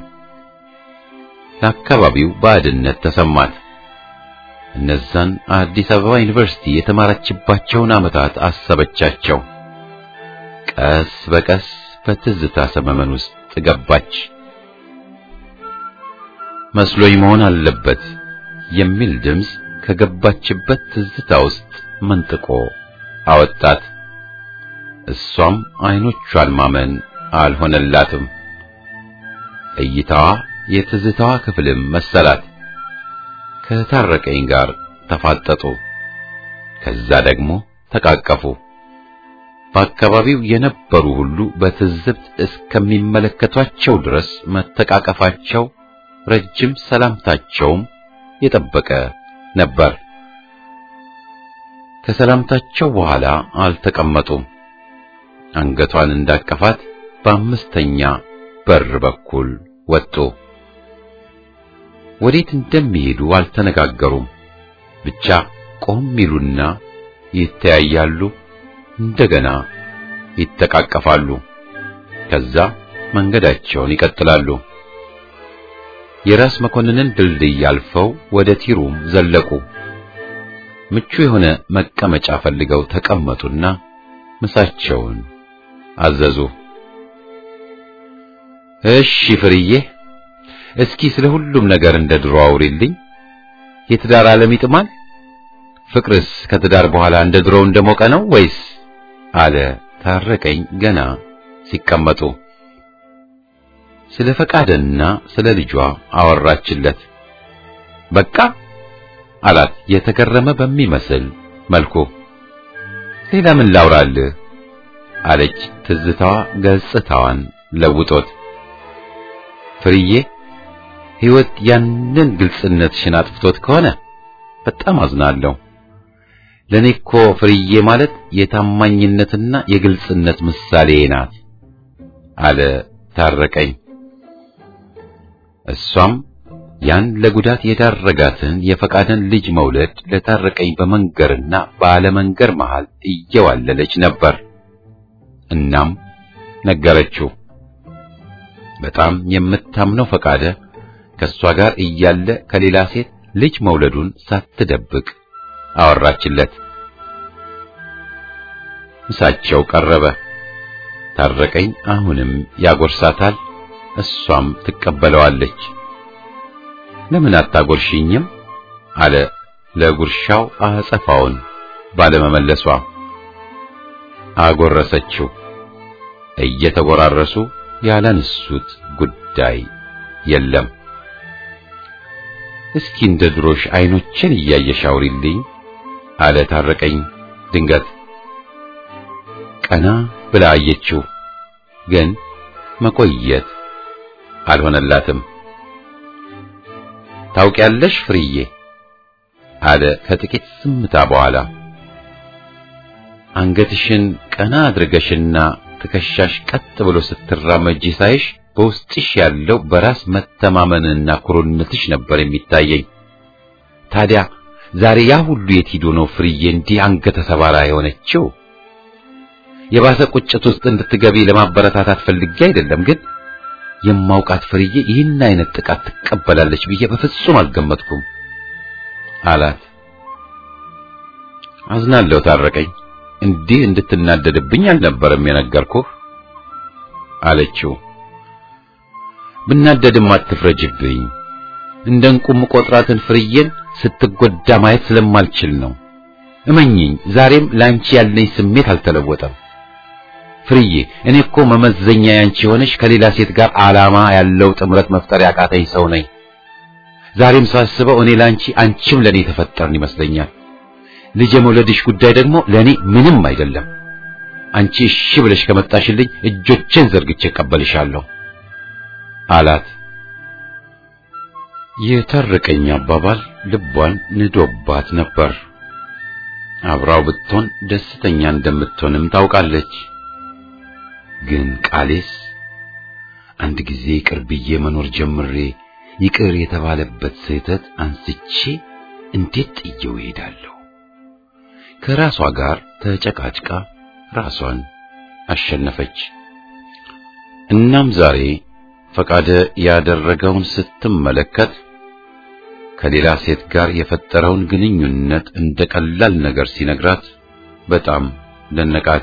ለአካባቢው ባዕድነት ተሰማት። እነዛን አዲስ አበባ ዩኒቨርሲቲ የተማረችባቸውን ዓመታት አሰበቻቸው። ቀስ በቀስ በትዝታ ሰመመን ውስጥ ገባች። መስሎኝ መሆን አለበት የሚል ድምፅ ከገባችበት ትዝታ ውስጥ መንጥቆ አወጣት። እሷም አይኖቿን ማመን አልሆነላትም። እይታዋ የትዝታዋ ክፍልም መሰላት። ከታረቀኝ ጋር ተፋጠጡ። ከዛ ደግሞ ተቃቀፉ። በአካባቢው የነበሩ ሁሉ በትዝብት እስከሚመለከቷቸው ድረስ መተቃቀፋቸው፣ ረጅም ሰላምታቸውም የጠበቀ ነበር። ከሰላምታቸው በኋላ አልተቀመጡም። አንገቷን እንዳቀፋት በአምስተኛ በር በኩል ወጡ። ወዴት እንደሚሄዱ አልተነጋገሩም። ብቻ ቆም ይሉና ይተያያሉ፣ እንደገና ይተቃቀፋሉ። ከዛ መንገዳቸውን ይቀጥላሉ። የራስ መኮንንን ድልድይ አልፈው ወደ ቲሩም ዘለቁ። ምቹ የሆነ መቀመጫ ፈልገው ተቀመጡና ምሳቸውን አዘዙ። እሺ ፍርዬ፣ እስኪ ስለ ሁሉም ነገር እንደ ድሮ አውሪልኝ። የትዳር ዓለም ይጥማል? ፍቅርስ ከትዳር በኋላ እንደ ድሮው እንደሞቀ ነው ወይስ? አለ ታረቀኝ ገና ሲቀመጡ። ስለ ፈቃደና ስለ ልጇ አወራችለት። በቃ አላት የተገረመ በሚመስል መልኩ። ሌላ ምን ላውራልህ? አለች ትዝታዋ ገጽታዋን ለውጦት። ፍርዬ ሕይወት ያንን ግልጽነትሽን አጥፍቶት ከሆነ በጣም አዝናለሁ። ለኔ እኮ ፍርዬ ማለት የታማኝነትና የግልጽነት ምሳሌ ናት አለ ታረቀኝ። እሷም ያን ለጉዳት የዳረጋትን የፈቃደን ልጅ መውለድ ለታረቀኝ በመንገርና ባለመንገር መሃል እየዋለለች ነበር። እናም ነገረችው። በጣም የምታምነው ፈቃደ ከእሷ ጋር እያለ ከሌላ ሴት ልጅ መውለዱን ሳትደብቅ አወራችለት። ምሳቸው ቀረበ። ታረቀኝ አሁንም ያጎርሳታል፣ እሷም ትቀበለዋለች። ለምን አታጎርሽኝም? አለ ለጉርሻው አጸፋውን ባለመመለሷ። አጎረሰችው። እየተጎራረሱ ያላነሱት ጉዳይ የለም። እስኪ እንደ ድሮሽ አይኖችን እያየሽ አውሪልኝ አለ ታረቀኝ ድንገት። ቀና ብላ አየችው፣ ግን መቆየት አልሆነላትም። ታውቂያለሽ ፍርዬ አለ ከጥቂት ዝምታ በኋላ አንገትሽን ቀና አድርገሽና ትከሻሽ ቀጥ ብሎ ስትራመጂ ሳይሽ በውስጥሽ ያለው በራስ መተማመንና ኩሩነትሽ ነበር የሚታየኝ። ታዲያ ዛሬ ያ ሁሉ የት ሄዶ ነው ፍርዬ እንዲህ አንገተ ሰባራ የሆነችው? የባሰ ቁጭት ውስጥ እንድትገቢ ለማበረታታት ፈልጌ አይደለም፣ ግን የማውቃት ፍርዬ ይህን አይነት ጥቃት ትቀበላለች ብዬ በፍጹም አልገመትኩም አላት። አዝናለሁ ታረቀኝ፣ እንዲህ እንድትናደድብኝ አልነበረም የነገርኩህ አለችው። ብናደድም አትፍረጅብኝ። እንደ እንቁም ቆጥራትን ፍርዬን ስትጎዳ ማየት ስለማልችል ነው። እመኚኝ፣ ዛሬም ላንቺ ያለኝ ስሜት አልተለወጠም። ፍርዬ፣ እኔ እኮ መመዘኛ ያንቺ የሆነሽ ከሌላ ሴት ጋር ዓላማ ያለው ጥምረት መፍጠር ያቃተኝ ሰው ነኝ። ዛሬም ሳስበው እኔ ላንቺ አንቺም ለኔ ተፈጠርን ይመስለኛል። ልጅ የመውለድሽ ጉዳይ ደግሞ ለኔ ምንም አይደለም። አንቺ እሺ ብለሽ ከመጣሽልኝ እጆቼን ዘርግቼ እቀበልሻለሁ አላት። የታረቀኝ አባባል ልቧን ንዶባት ነበር። አብራው ብትሆን ደስተኛ እንደምትሆንም ታውቃለች። ግን ቃሌስ አንድ ጊዜ ይቅር ብዬ መኖር ጀምሬ ይቅር የተባለበት ስህተት አንስቼ እንዴት ጥየው እሄዳለሁ? ከራሷ ጋር ተጨቃጭቃ ራሷን አሸነፈች። እናም ዛሬ ፈቃደ ያደረገውን ስትመለከት ከሌላ ሴት ጋር የፈጠረውን ግንኙነት እንደ ቀላል ነገር ሲነግራት በጣም ደነቃት።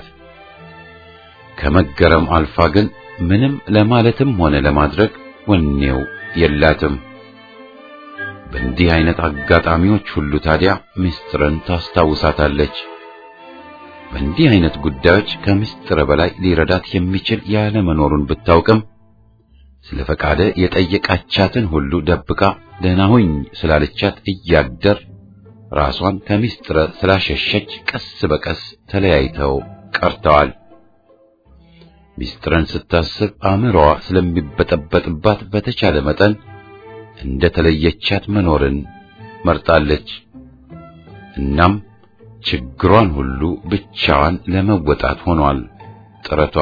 ከመገረም አልፋ ግን ምንም ለማለትም ሆነ ለማድረግ ወኔው የላትም። በእንዲህ አይነት አጋጣሚዎች ሁሉ ታዲያ ምስጢርን ታስታውሳታለች። በእንዲህ አይነት ጉዳዮች ከምስጢር በላይ ሊረዳት የሚችል ያለ መኖሩን ብታውቅም ስለ ፈቃደ የጠየቃቻትን ሁሉ ደብቃ ደህና ሁኝ ስላለቻት እያደር ራሷን ከምስጢር ስላሸሸች ቀስ በቀስ ተለያይተው ቀርተዋል። ምስጢርን ስታስብ አእምሮዋ ስለሚበጠበጥባት በተቻለ መጠን እንደ ተለየቻት መኖርን መርጣለች። እናም ችግሯን ሁሉ ብቻዋን ለመወጣት ሆኗል ጥረቷ።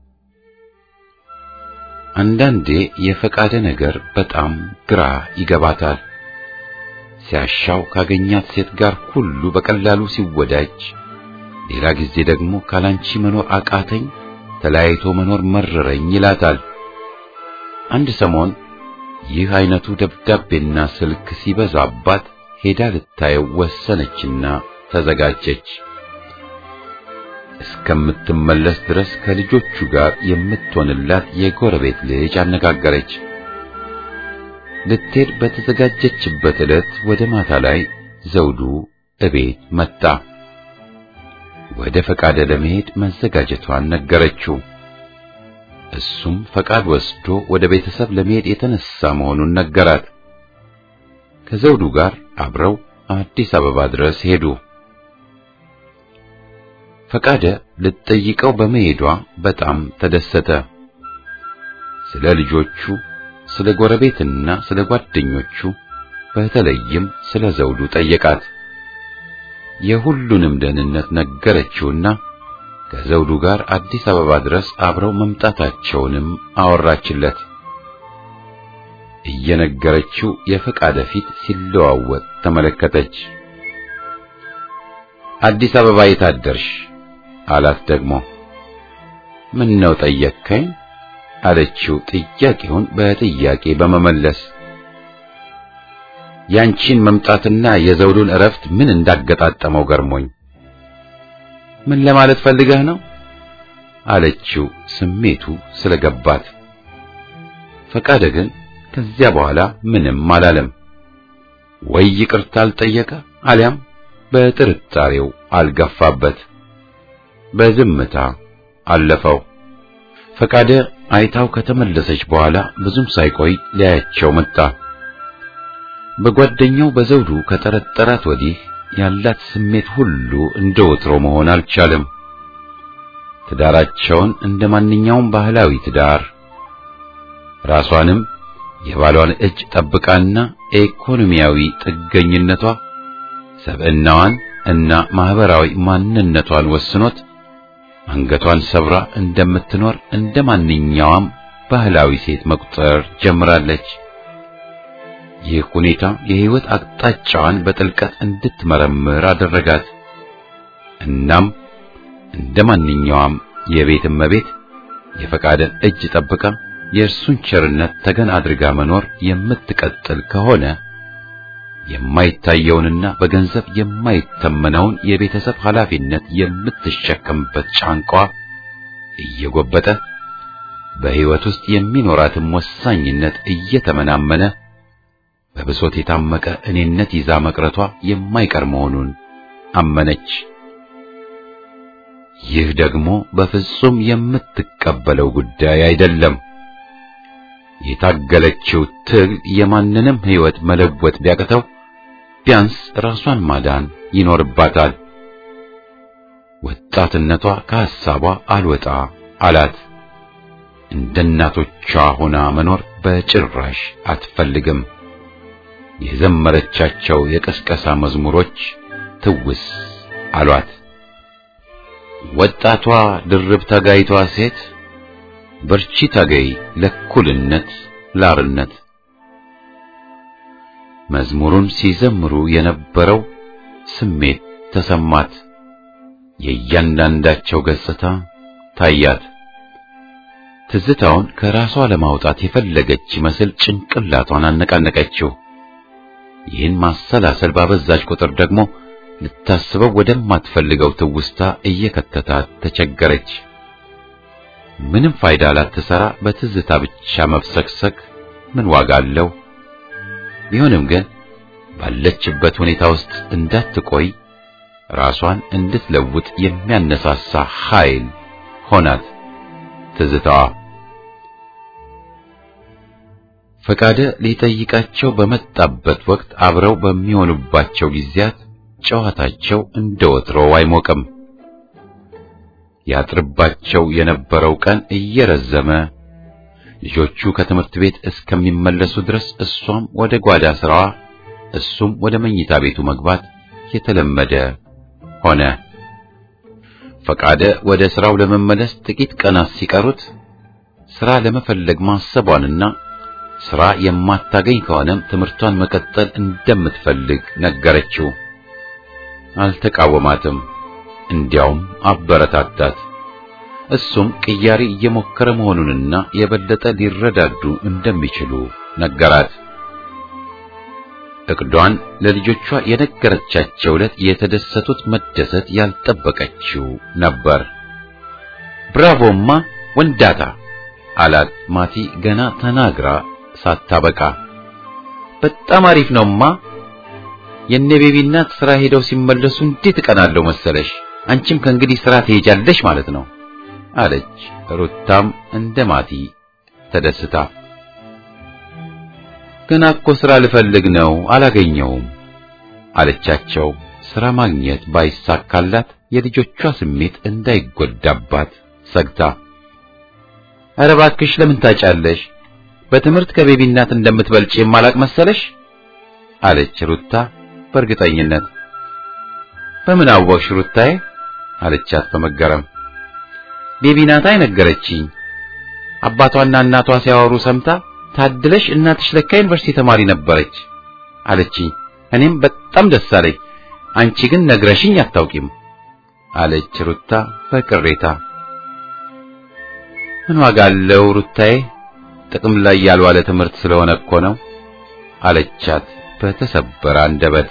አንዳንዴ የፈቃደ ነገር በጣም ግራ ይገባታል። ሲያሻው ካገኛት ሴት ጋር ሁሉ በቀላሉ ሲወዳጅ፣ ሌላ ጊዜ ደግሞ ካላንቺ መኖር አቃተኝ፣ ተለያይቶ መኖር መረረኝ ይላታል። አንድ ሰሞን ይህ አይነቱ ደብዳቤና ስልክ ሲበዛባት ሄዳ ልታየው ወሰነችና ተዘጋጀች። እስከምትመለስ ድረስ ከልጆቹ ጋር የምትሆንላት የጎረቤት ልጅ አነጋገረች። ልትሄድ በተዘጋጀችበት ዕለት ወደ ማታ ላይ ዘውዱ እቤት መጣ። ወደ ፈቃደ ለመሄድ መዘጋጀቷን ነገረችው። እሱም ፈቃድ ወስዶ ወደ ቤተሰብ ለመሄድ የተነሳ መሆኑን ነገራት። ከዘውዱ ጋር አብረው አዲስ አበባ ድረስ ሄዱ። ፈቃደ ልትጠይቀው በመሄዷ በጣም ተደሰተ። ስለ ልጆቹ፣ ስለ ጎረቤትና ስለ ጓደኞቹ በተለይም ስለ ዘውዱ ጠየቃት። የሁሉንም ደህንነት ነገረችውና ከዘውዱ ጋር አዲስ አበባ ድረስ አብረው መምጣታቸውንም አወራችለት። እየነገረችው የፈቃደ ፊት ሲለዋወጥ ተመለከተች። አዲስ አበባ የታደርሽ አላት። ደግሞ ምን ነው ጠየቅከኝ? አለችው ጥያቄውን በጥያቄ በመመለስ ያንቺን መምጣትና የዘውዱን እረፍት ምን እንዳገጣጠመው ገርሞኝ ምን ለማለት ፈልገህ ነው? አለችው ስሜቱ ስለገባት። ፈቃደ ግን ከዚያ በኋላ ምንም አላለም። ወይ ይቅርታ አልጠየቀ አሊያም በጥርጣሬው አልገፋበት። በዝምታ አለፈው። ፈቃደ አይታው ከተመለሰች በኋላ ብዙም ሳይቆይ ሊያያቸው መጣ። በጓደኛው በዘውዱ ከጠረጠራት ወዲህ ያላት ስሜት ሁሉ እንደ ወትሮ መሆን አልቻለም። ትዳራቸውን እንደ ማንኛውም ባህላዊ ትዳር ራሷንም የባሏን እጅ ጠብቃና ኢኮኖሚያዊ ጥገኝነቷ ሰብዕናዋን እና ማህበራዊ ማንነቷን ወስኖት አንገቷን ሰብራ እንደምትኖር እንደ ማንኛውም ባህላዊ ሴት መቁጠር ጀምራለች። ይህ ሁኔታ የህይወት አቅጣጫዋን በጥልቀት እንድትመረምር አደረጋት። እናም እንደ ማንኛውም የቤት እመቤት የፈቃደን እጅ ጠብቃ የእርሱን ቸርነት ተገን አድርጋ መኖር የምትቀጥል ከሆነ የማይታየውንና በገንዘብ የማይተመነውን የቤተሰብ ኃላፊነት የምትሸከምበት ጫንቋ እየጎበጠ በሕይወት ውስጥ የሚኖራትም ወሳኝነት እየተመናመነ በብሶት የታመቀ እኔነት ይዛ መቅረቷ የማይቀር መሆኑን አመነች። ይህ ደግሞ በፍጹም የምትቀበለው ጉዳይ አይደለም። የታገለችው ትግል የማንንም ሕይወት መለወጥ ቢያቅተው ቢያንስ ራሷን ማዳን ይኖርባታል። ወጣትነቷ ከሐሳቧ አልወጣ አላት። እንደ እናቶቿ ሆና መኖር በጭራሽ አትፈልግም። የዘመረቻቸው የቀስቀሳ መዝሙሮች ትውስ አሏት። ወጣቷ ድርብ ተጋይቷ ሴት በርቺ ታገይ ለእኩልነት ላርነት። መዝሙሩን ሲዘምሩ የነበረው ስሜት ተሰማት። የእያንዳንዳቸው ገጽታ ታያት። ትዝታውን ከራሷ ለማውጣት የፈለገች መስል ጭንቅላቷን አነቃነቀችው። ይህን ማሰላሰል ባበዛች ቁጥር ደግሞ ልታስበው ወደማትፈልገው ትውስታ እየከተታት ተቸገረች። ምንም ፋይዳ ላትሰራ በትዝታ ብቻ መፍሰክሰክ ምን ዋጋ አለው? ቢሆንም ግን ባለችበት ሁኔታ ውስጥ እንዳትቆይ ራሷን እንድትለውጥ የሚያነሳሳ ኃይል ሆናት ትዝታዋ። ፈቃደ ሊጠይቃቸው በመጣበት ወቅት አብረው በሚሆኑባቸው ጊዜያት ጨዋታቸው እንደ ወትሮው አይሞቅም። ያጥርባቸው የነበረው ቀን እየረዘመ ልጆቹ ከትምህርት ቤት እስከሚመለሱ ድረስ እሷም ወደ ጓዳ ስራዋ፣ እሱም ወደ መኝታ ቤቱ መግባት የተለመደ ሆነ። ፈቃደ ወደ ስራው ለመመለስ ጥቂት ቀናት ሲቀሩት ስራ ለመፈለግ ማሰቧንና ስራ የማታገኝ ከሆነም ትምህርቷን መቀጠል እንደምትፈልግ ነገረችው። አልተቃወማትም። እንዲያውም አበረታታት። እሱም ቅያሪ እየሞከረ መሆኑንና የበለጠ ሊረዳዱ እንደሚችሉ ነገራት። እቅዷን ለልጆቿ የነገረቻቸው ዕለት የተደሰቱት መደሰት ያልጠበቀችው ነበር። ብራቮማ ወንዳታ አላት ማቲ ገና ተናግራ ሳታበቃ። በጣም አሪፍ ነውማ። የነ ቤቢ እናት ስራ ሄደው ሲመለሱ እንዴት እቀናለሁ መሰለሽ። አንቺም ከእንግዲህ ስራ ትሄጃለሽ ማለት ነው አለች። ሩታም እንደ ማቲ ተደስታ ገና እኮ ስራ ልፈልግ ነው አላገኘውም አለቻቸው። ስራ ማግኘት ባይሳካላት የልጆቿ ስሜት እንዳይጎዳባት ሰግታ፣ ኧረ እባክሽ ለምን ታጫለሽ? በትምህርት ከቤቢ እናት እንደምትበልጭ የማላቅ መሰለሽ አለች ሩታ በእርግጠኝነት። በምን አወቅሽ ሩታዬ? አለቻት በመገረም። ቤቢ ናታ የነገረችኝ። አባቷና እናቷ ሲያወሩ ሰምታ ታድለሽ እናትሽ ለካ ዩኒቨርሲቲ ተማሪ ነበረች አለችኝ። እኔም በጣም ደስ አለኝ። አንቺ ግን ነግረሽኝ አታውቂም አለች ሩታ በቅሬታ። ምን ዋጋ አለው ሩታዬ፣ ጥቅም ላይ ያልዋለ ትምህርት ስለሆነ እኮ ነው አለቻት በተሰበረ አንደበት።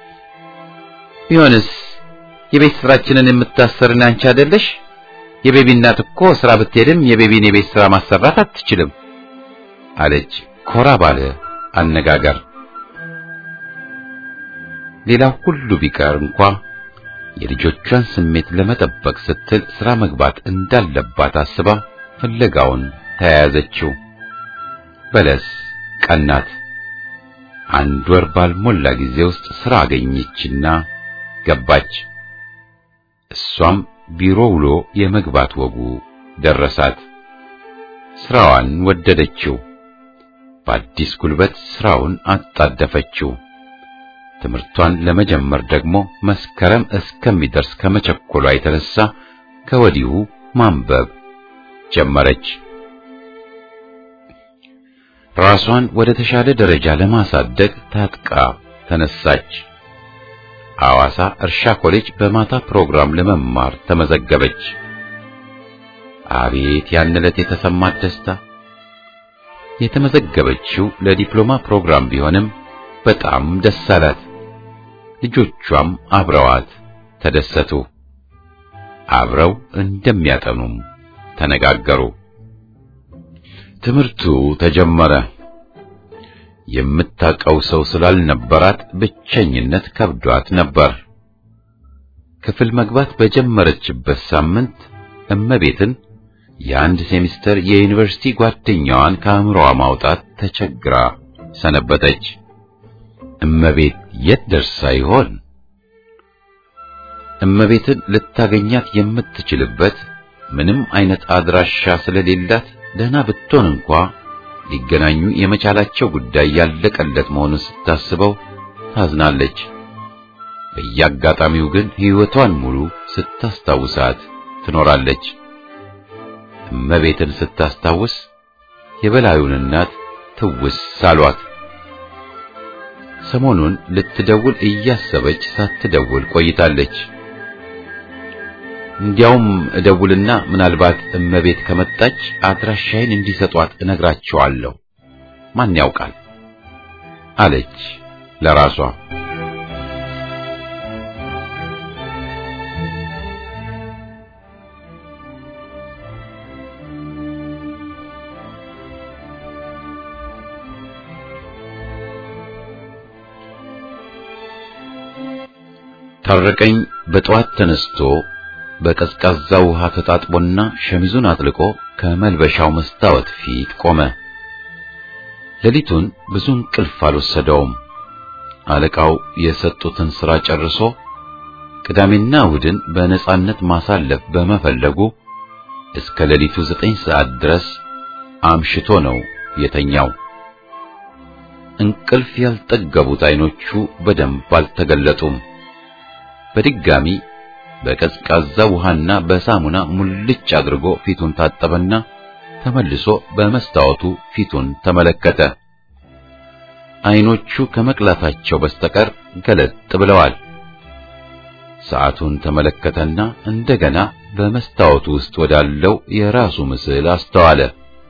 ቢሆንስ የቤት ስራችንን የምታሰርን አንቺ አይደለሽ? የቤቢ እናት እኮ ስራ ብትሄድም የቤቢን የቤት ስራ ማሰራት አትችልም አለች ኮራ ባለ አነጋገር። ሌላው ሁሉ ቢቀር እንኳ የልጆቿን ስሜት ለመጠበቅ ስትል ስራ መግባት እንዳለባት አስባ ፍለጋውን ተያያዘችው። በለስ ቀናት። አንድ ወር ባልሞላ ጊዜ ውስጥ ስራ አገኘችና ገባች። እሷም ቢሮ ውሎ የመግባት ወጉ ደረሳት። ስራዋን ወደደችው። በአዲስ ጉልበት ስራውን አጣደፈችው። ትምህርቷን ለመጀመር ደግሞ መስከረም እስከሚደርስ ከመቸኮሏ የተነሳ ከወዲሁ ማንበብ ጀመረች። ራሷን ወደ ተሻለ ደረጃ ለማሳደግ ታጥቃ ተነሳች። ሐዋሳ እርሻ ኮሌጅ በማታ ፕሮግራም ለመማር ተመዘገበች። አቤት ያን ዕለት የተሰማት ደስታ! የተመዘገበችው ለዲፕሎማ ፕሮግራም ቢሆንም በጣም ደስ አላት። ልጆቿም አብረዋት ተደሰቱ። አብረው እንደሚያጠኑም ተነጋገሩ። ትምህርቱ ተጀመረ። የምታውቀው ሰው ስላልነበራት ብቸኝነት ከብዷት ነበር። ክፍል መግባት በጀመረችበት ሳምንት እመቤትን የአንድ ሴሚስተር የዩኒቨርሲቲ ጓደኛዋን ከአእምሮዋ ማውጣት ተቸግራ ሰነበተች። እመቤት የት ደርሳ ይሆን? እመቤትን ልታገኛት የምትችልበት ምንም አይነት አድራሻ ስለሌላት ደህና ብትሆን እንኳ ሊገናኙ የመቻላቸው ጉዳይ ያለቀለት መሆኑን ስታስበው ታዝናለች። በየአጋጣሚው ግን ሕይወቷን ሙሉ ስታስታውሳት ትኖራለች። እመቤትን ስታስታውስ የበላዩን እናት ትውስ ሳሏት። ሰሞኑን ልትደውል እያሰበች ሳትደውል ቆይታለች። እንዲያውም እደውልና ምናልባት እመቤት ከመጣች አድራሻዬን እንዲሰጧት እነግራቸዋለሁ፣ ማን ያውቃል አለች ለራሷ። ታረቀኝ በጠዋት ተነስቶ በቀዝቃዛ ውሃ ተጣጥቦና ሸሚዙን አጥልቆ ከመልበሻው መስታወት ፊት ቆመ። ሌሊቱን ብዙ እንቅልፍ አልወሰደውም። አለቃው የሰጡትን ሥራ ጨርሶ ቅዳሜና እሑድን በነጻነት ማሳለፍ በመፈለጉ እስከ ሌሊቱ ዘጠኝ ሰዓት ድረስ አምሽቶ ነው የተኛው። እንቅልፍ ያልጠገቡት ዓይኖቹ በደንብ አልተገለጡም። በድጋሚ በቀዝቃዛ ውሃና በሳሙና ሙልጭ አድርጎ ፊቱን ታጠበና ተመልሶ በመስታወቱ ፊቱን ተመለከተ። ዓይኖቹ ከመቅላታቸው በስተቀር ገለጥ ብለዋል። ሰዓቱን ተመለከተና እንደገና በመስታወቱ ውስጥ ወዳለው የራሱ ምስል አስተዋለ።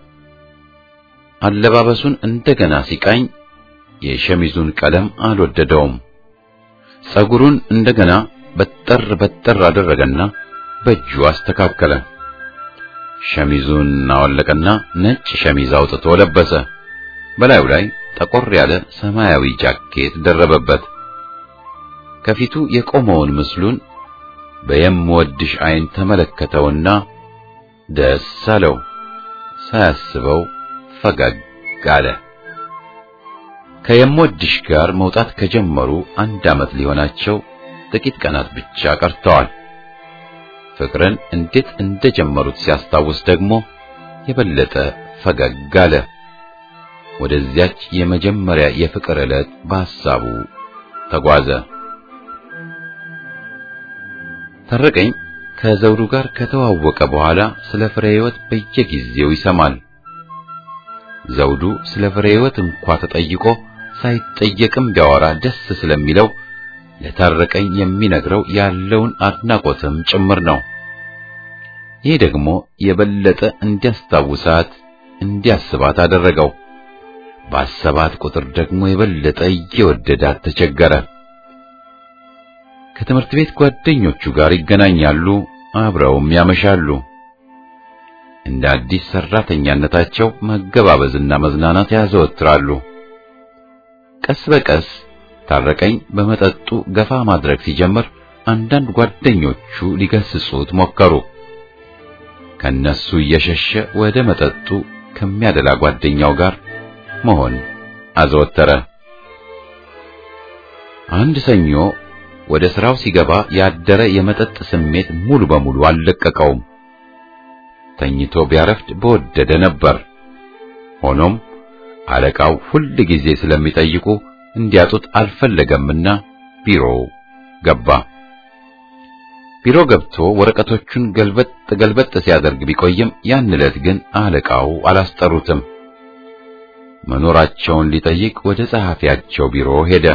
አለባበሱን እንደገና ሲቃኝ የሸሚዙን ቀለም አልወደደውም። ጸጉሩን እንደገና በጠር በጠር አደረገና በእጁ አስተካከለ። ሸሚዙን አወለቀና ነጭ ሸሚዝ አውጥቶ ለበሰ። በላዩ ላይ ጠቆር ያለ ሰማያዊ ጃኬት ደረበበት። ከፊቱ የቆመውን ምስሉን በየምወድሽ ዓይን ተመለከተውና ደስ አለው። ሳያስበው ፈገግ አለ። ከየምወድሽ ጋር መውጣት ከጀመሩ አንድ ዓመት ሊሆናቸው ጥቂት ቀናት ብቻ ቀርተዋል። ፍቅርን እንዴት እንደጀመሩት ሲያስታውስ ደግሞ የበለጠ ፈገግ አለ። ወደዚያች የመጀመሪያ የፍቅር ዕለት በሐሳቡ ተጓዘ። ታረቀኝ ከዘውዱ ጋር ከተዋወቀ በኋላ ስለ ፍሬ ሕይወት በየጊዜው ይሰማል። ዘውዱ ስለ ፍሬ ሕይወት እንኳ ተጠይቆ ሳይጠየቅም ቢያወራ ደስ ስለሚለው ለታረቀኝ የሚነግረው ያለውን አድናቆትም ጭምር ነው። ይህ ደግሞ የበለጠ እንዲያስታውሳት እንዲያስባት አደረገው። ባሰባት ቁጥር ደግሞ የበለጠ እየወደዳት ተቸገረ። ከትምህርት ቤት ጓደኞቹ ጋር ይገናኛሉ፣ አብረውም ያመሻሉ። እንደ አዲስ ሰራተኛነታቸው መገባበዝና መዝናናት ያዘወትራሉ። ቀስ በቀስ ታረቀኝ በመጠጡ ገፋ ማድረግ ሲጀምር አንዳንድ ጓደኞቹ ሊገስጹት ሞከሩ። ከነሱ እየሸሸ ወደ መጠጡ ከሚያደላ ጓደኛው ጋር መሆን አዘወተረ። አንድ ሰኞ ወደ ስራው ሲገባ ያደረ የመጠጥ ስሜት ሙሉ በሙሉ አልለቀቀውም። ተኝቶ ቢያረፍድ በወደደ ነበር። ሆኖም አለቃው ሁል ጊዜ ስለሚጠይቁ እንዲያጡት አልፈለገምና ቢሮ ገባ። ቢሮ ገብቶ ወረቀቶቹን ገልበጥ ገልበጥ ሲያደርግ ቢቆይም ያን ዕለት ግን አለቃው አላስጠሩትም። መኖራቸውን ሊጠይቅ ወደ ጸሐፊያቸው ቢሮ ሄደ።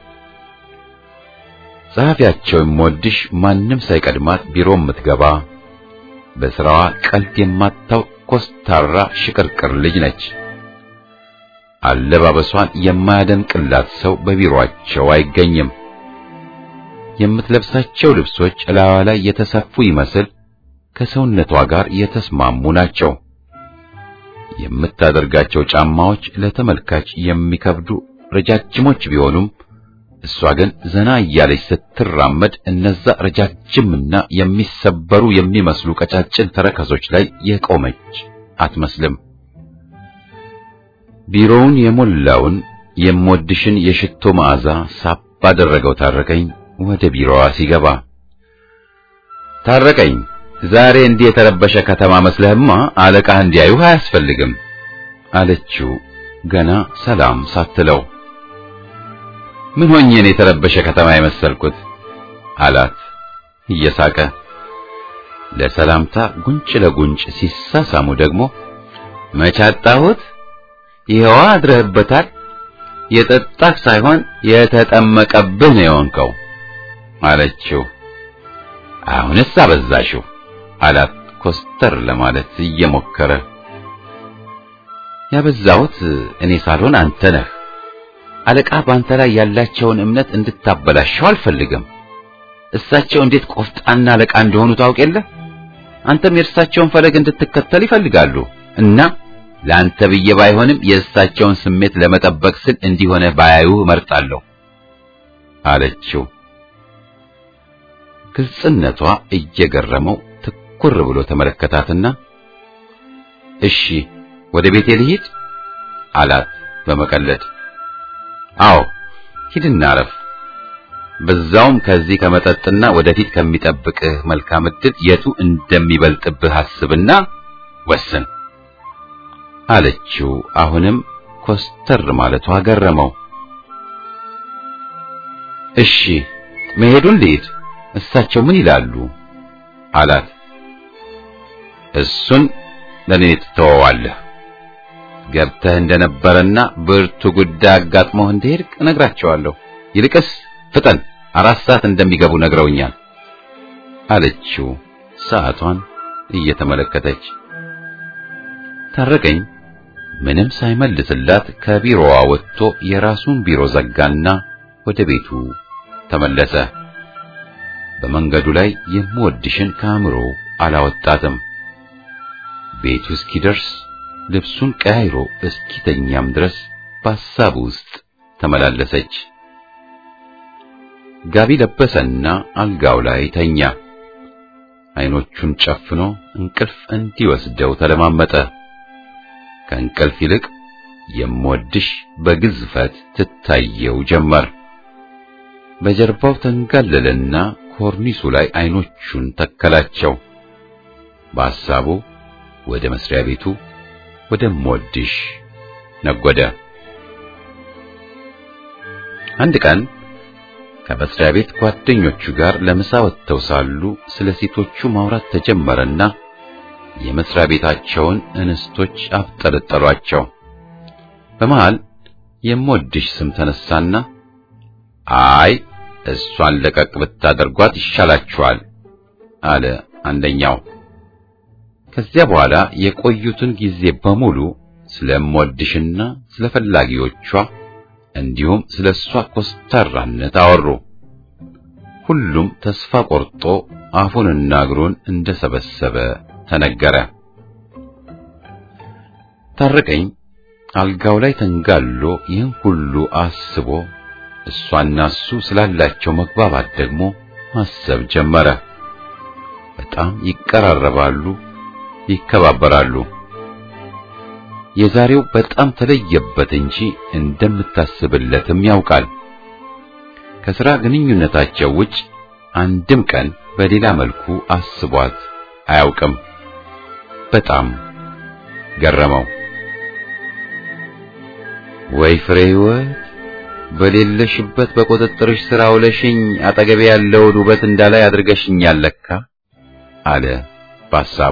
ጸሐፊያቸው የምወድሽ ማንም ሳይቀድማት ቢሮ የምትገባ በስራዋ ቀልድ የማታውቅ ኮስታራ ሽቅርቅር ልጅ ነች። አለባበሷን የማያደንቅላት ሰው በቢሮአቸው አይገኝም። የምትለብሳቸው ልብሶች እላዋ ላይ የተሰፉ ይመስል ከሰውነቷ ጋር የተስማሙ ናቸው። የምታደርጋቸው ጫማዎች ለተመልካች የሚከብዱ ረጃጅሞች ቢሆኑም እሷ ግን ዘና እያለች ስትራመድ እነዛ ረጃጅምና የሚሰበሩ የሚመስሉ ቀጫጭን ተረከዞች ላይ የቆመች አትመስልም። ቢሮውን የሞላውን የምወድሽን የሽቶ መዓዛ ሳብ ባደረገው ታረቀኝ ወደ ቢሮዋ ሲገባ ታረቀኝ ዛሬ እንዲህ የተረበሸ ከተማ መስለህማ አለቃህ እንዲያዩህ አያስፈልግም አለችው ገና ሰላም ሳትለው ምን ሆኜ ነው የተረበሸ ከተማ የመሰልኩት አላት እየሳቀ ለሰላምታ ጉንጭ ለጉንጭ ሲሳሳሙ ደግሞ መቻጣሁት ይኸዋ አድረህበታል የጠጣህ ሳይሆን የተጠመቀብህ ነው የሆንከው አለችው አሁንስ አበዛሽው አላት ኮስተር ለማለት እየሞከረ ያበዛሁት እኔ ሳልሆን አንተ ነህ አለቃ በአንተ ላይ ያላቸውን እምነት እንድታበላሸው አልፈልግም እሳቸው እንዴት ቆፍጣና አለቃ እንደሆኑ ታውቅ የለ አንተም የእርሳቸውን ፈለግ እንድትከተል ይፈልጋሉ እና ለአንተ ብዬ ባይሆንም የእሳቸውን ስሜት ለመጠበቅ ስል እንዲሆነ ባያዩ እመርጣለሁ አለችው ግልጽነቷ እየገረመው ትኩር ብሎ ተመለከታትና እሺ ወደ ቤቴ ልሂድ አላት በመቀለድ አዎ ሂድና አረፍ በዛውም ከዚህ ከመጠጥና ወደፊት ከሚጠብቅህ መልካም ዕድል የቱ እንደሚበልጥብህ አስብና ወስን አለችው አሁንም ኮስተር ማለቷ ገረመው እሺ መሄዱን ልሂድ እሳቸው ምን ይላሉ አላት እሱን ለኔ ትተወዋለህ ገብተህ እንደነበረና ብርቱ ጉዳይ አጋጥሞህ እንደሄድክ እነግራቸዋለሁ ይልቅስ ፍጠን አራት ሰዓት እንደሚገቡ ነግረውኛል አለችው ሰዓቷን እየተመለከተች ታረቀኝ ምንም ሳይመልስላት ከቢሮዋ ወጥቶ የራሱን ቢሮ ዘጋና ወደ ቤቱ ተመለሰ በመንገዱ ላይ የምወድሽን ከአእምሮ አላወጣትም ቤቱ እስኪደርስ ልብሱን ቀያይሮ እስኪተኛም ድረስ በሐሳቡ ውስጥ ተመላለሰች ጋቢ ለበሰና አልጋው ላይ ተኛ አይኖቹን ጨፍኖ እንቅልፍ እንዲወስደው ተለማመጠ ከእንቅልፍ ይልቅ የምወድሽ በግዝፈት ትታየው ጀመር በጀርባው ተንጋለለና ኮርኒሱ ላይ አይኖቹን ተከላቸው በሐሳቡ ወደ መስሪያ ቤቱ ወደ ምወድሽ ነጎደ አንድ ቀን ከመስሪያ ቤት ጓደኞቹ ጋር ለምሳ ወጥተው ሳሉ ስለ ሴቶቹ ማውራት ተጀመረና የመስሪያ ቤታቸውን እንስቶች አብጠለጠሏቸው በመሃል የምወድሽ ስም ተነሳና አይ እሷን ለቀቅ ብታደርጓት ይሻላችኋል አለ አንደኛው ከዚያ በኋላ የቆዩትን ጊዜ በሙሉ ስለምወድሽና ስለ ፈላጊዎቿ እንዲሁም ስለ እሷ ኮስታራነት አወሩ ሁሉም ተስፋ ቆርጦ አፉንና እግሩን እንደሰበሰበ ተነገረ ታረቀኝ አልጋው ላይ ተንጋሎ ይህን ሁሉ አስቦ እሷና እሱ ስላላቸው መግባባት ደግሞ ማሰብ ጀመረ በጣም ይቀራረባሉ ይከባበራሉ የዛሬው በጣም ተለየበት እንጂ እንደምታስብለትም ያውቃል ከሥራ ግንኙነታቸው ውጭ አንድም ቀን በሌላ መልኩ አስቧት አያውቅም በጣም ገረመው ወይ ፍሬ ሕይወት በሌለሽበት በቁጥጥርሽ ስራ ውለሽኝ አጠገቤ ያለውን ውበት እንዳላይ አድርገሽኛል ለካ አለ በሐሳቡ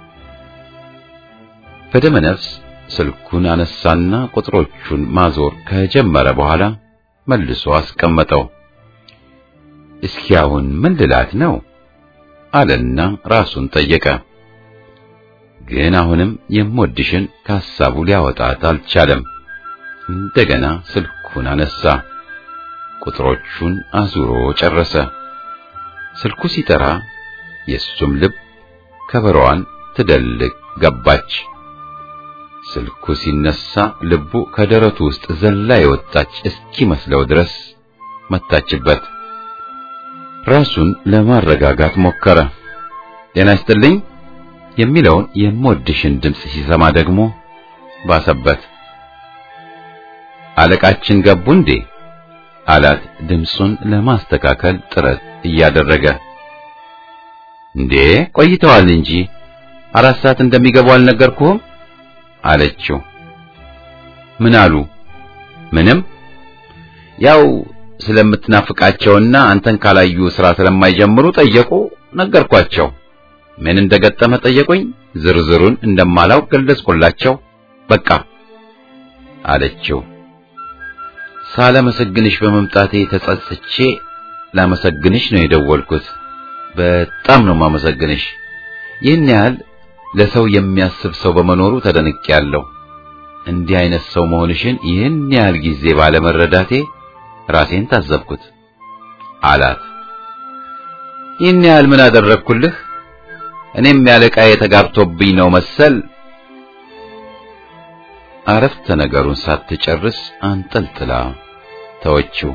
በደመ ነፍስ ስልኩን አነሳና ቁጥሮቹን ማዞር ከጀመረ በኋላ መልሶ አስቀመጠው እስኪ አሁን ምን ልላት ነው አለና ራሱን ጠየቀ ግን አሁንም የምወድሽን ከሐሳቡ ሊያወጣት አልቻለም እንደገና ስልኩን አነሳ ቁጥሮቹን አዙሮ ጨረሰ ስልኩ ሲጠራ የእሱም ልብ ከበሮዋን ትደልቅ ገባች ስልኩ ሲነሳ ልቡ ከደረቱ ውስጥ ዘላ የወጣች እስኪመስለው ድረስ መታችበት። ራሱን ለማረጋጋት ሞከረ። ጤና ይስጥልኝ የሚለውን የምወድሽን ድምፅ ሲሰማ ደግሞ ባሰበት። አለቃችን ገቡ እንዴ አላት ድምፁን ለማስተካከል ጥረት እያደረገ። እንዴ ቆይተዋል እንጂ አራት ሰዓት እንደሚገቡ አልነገርኩህም አለችው። ምን አሉ? ምንም ያው ስለምትናፍቃቸውና አንተን ካላዩ ስራ ስለማይጀምሩ ጠየቁ። ነገርኳቸው። ምን እንደገጠመ ጠየቁኝ። ዝርዝሩን እንደማላውቅ ገለጽኩላቸው። በቃ አለችው። ሳላመሰግንሽ በመምጣቴ ተጸጽቼ ላመሰግንሽ ነው የደወልኩት። በጣም ነው ማመሰግንሽ። ይህን ያህል ለሰው የሚያስብ ሰው በመኖሩ ተደንቄያለሁ። እንዲህ አይነት ሰው መሆንሽን ይህን ያህል ጊዜ ባለመረዳቴ ራሴን ታዘብኩት አላት። ይህን ያህል ምን አደረግኩልህ? እኔም ያለቃዬ ተጋብቶብኝ ነው መሰል። አረፍተ ነገሩን ሳትጨርስ አንጠልጥላ ተወችው።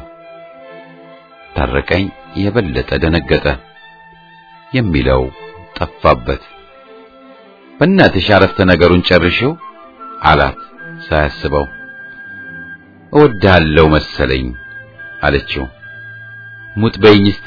ታረቀኝ የበለጠ ደነገጠ። የሚለው ጠፋበት። በእናትሽ አረፍተ ነገሩን ጨርሽው አላት ሳያስበው። እወድሃለሁ መሰለኝ አለችው። ሙት በይኝ እስቲ።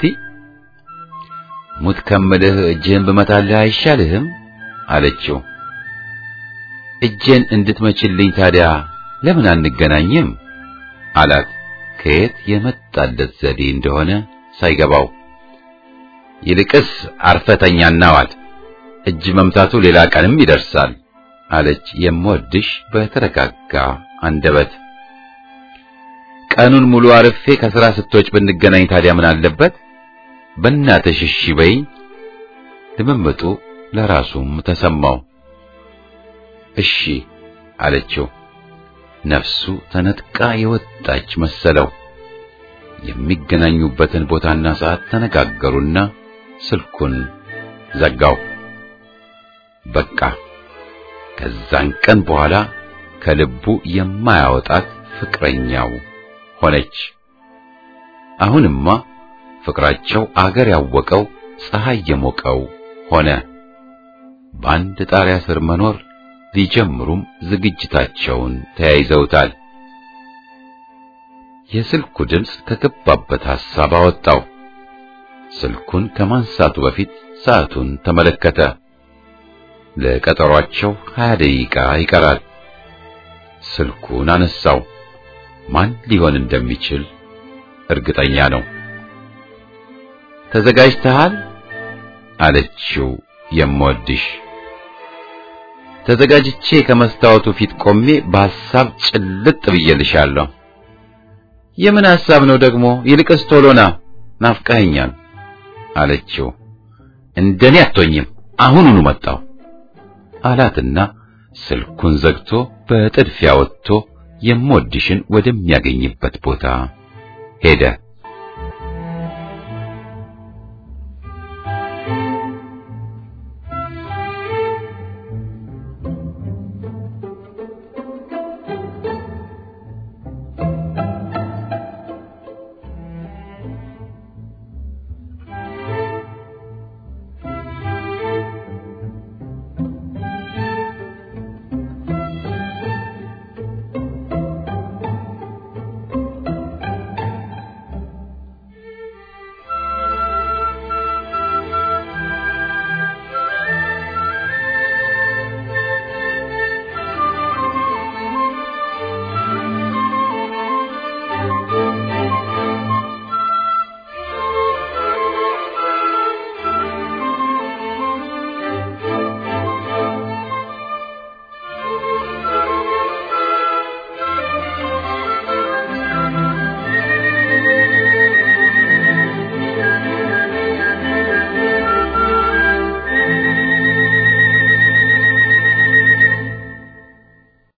ሙት ከምልህ እጅህን ብመታልህ አይሻልህም አለችው። እጄን እንድትመችልኝ ታዲያ ለምን አንገናኝም አላት። ከየት የመጣለት ዘዴ እንደሆነ ሳይገባው ይልቅስ አርፈተኛና ዋል እጅ መምታቱ ሌላ ቀንም ይደርሳል አለች የምወድሽ በተረጋጋ አንደበት። ቀኑን ሙሉ አርፌ ከሥራ ስትወጭ ብንገናኝ ታዲያ ምን አለበት? በእናትሽ እሺ በይኝ። ልምምጡ ለራሱም ተሰማው። እሺ አለችው። ነፍሱ ተነጥቃ የወጣች መሰለው። የሚገናኙበትን ቦታና ሰዓት ተነጋገሩና ስልኩን ዘጋው። በቃ ከዛን ቀን በኋላ ከልቡ የማያወጣት ፍቅረኛው ሆነች። አሁንማ ፍቅራቸው አገር ያወቀው ፀሐይ የሞቀው ሆነ። በአንድ ጣሪያ ስር መኖር ሊጀምሩም ዝግጅታቸውን ተያይዘውታል። የስልኩ ድምፅ ከገባበት ሐሳብ አወጣው። ስልኩን ከማንሳቱ በፊት ሰዓቱን ተመለከተ። ለቀጠሯቸው ሀያ ደቂቃ ይቀራል። ስልኩን አነሳው። ማን ሊሆን እንደሚችል እርግጠኛ ነው። ተዘጋጅተሃል? አለችው የምወድሽ። ተዘጋጅቼ ከመስታወቱ ፊት ቆሜ በሐሳብ ጭልጥ ብዬልሻለሁ። የምን ሐሳብ ነው ደግሞ? ይልቅስ ቶሎና ናፍቀኸኛል አለችው። እንደኔ አትሆኝም፣ አሁኑኑ መጣሁ አላትና ስልኩን ዘግቶ በጥድፊያ ወጥቶ የምወድሽን ወደሚያገኝበት ቦታ ሄደ።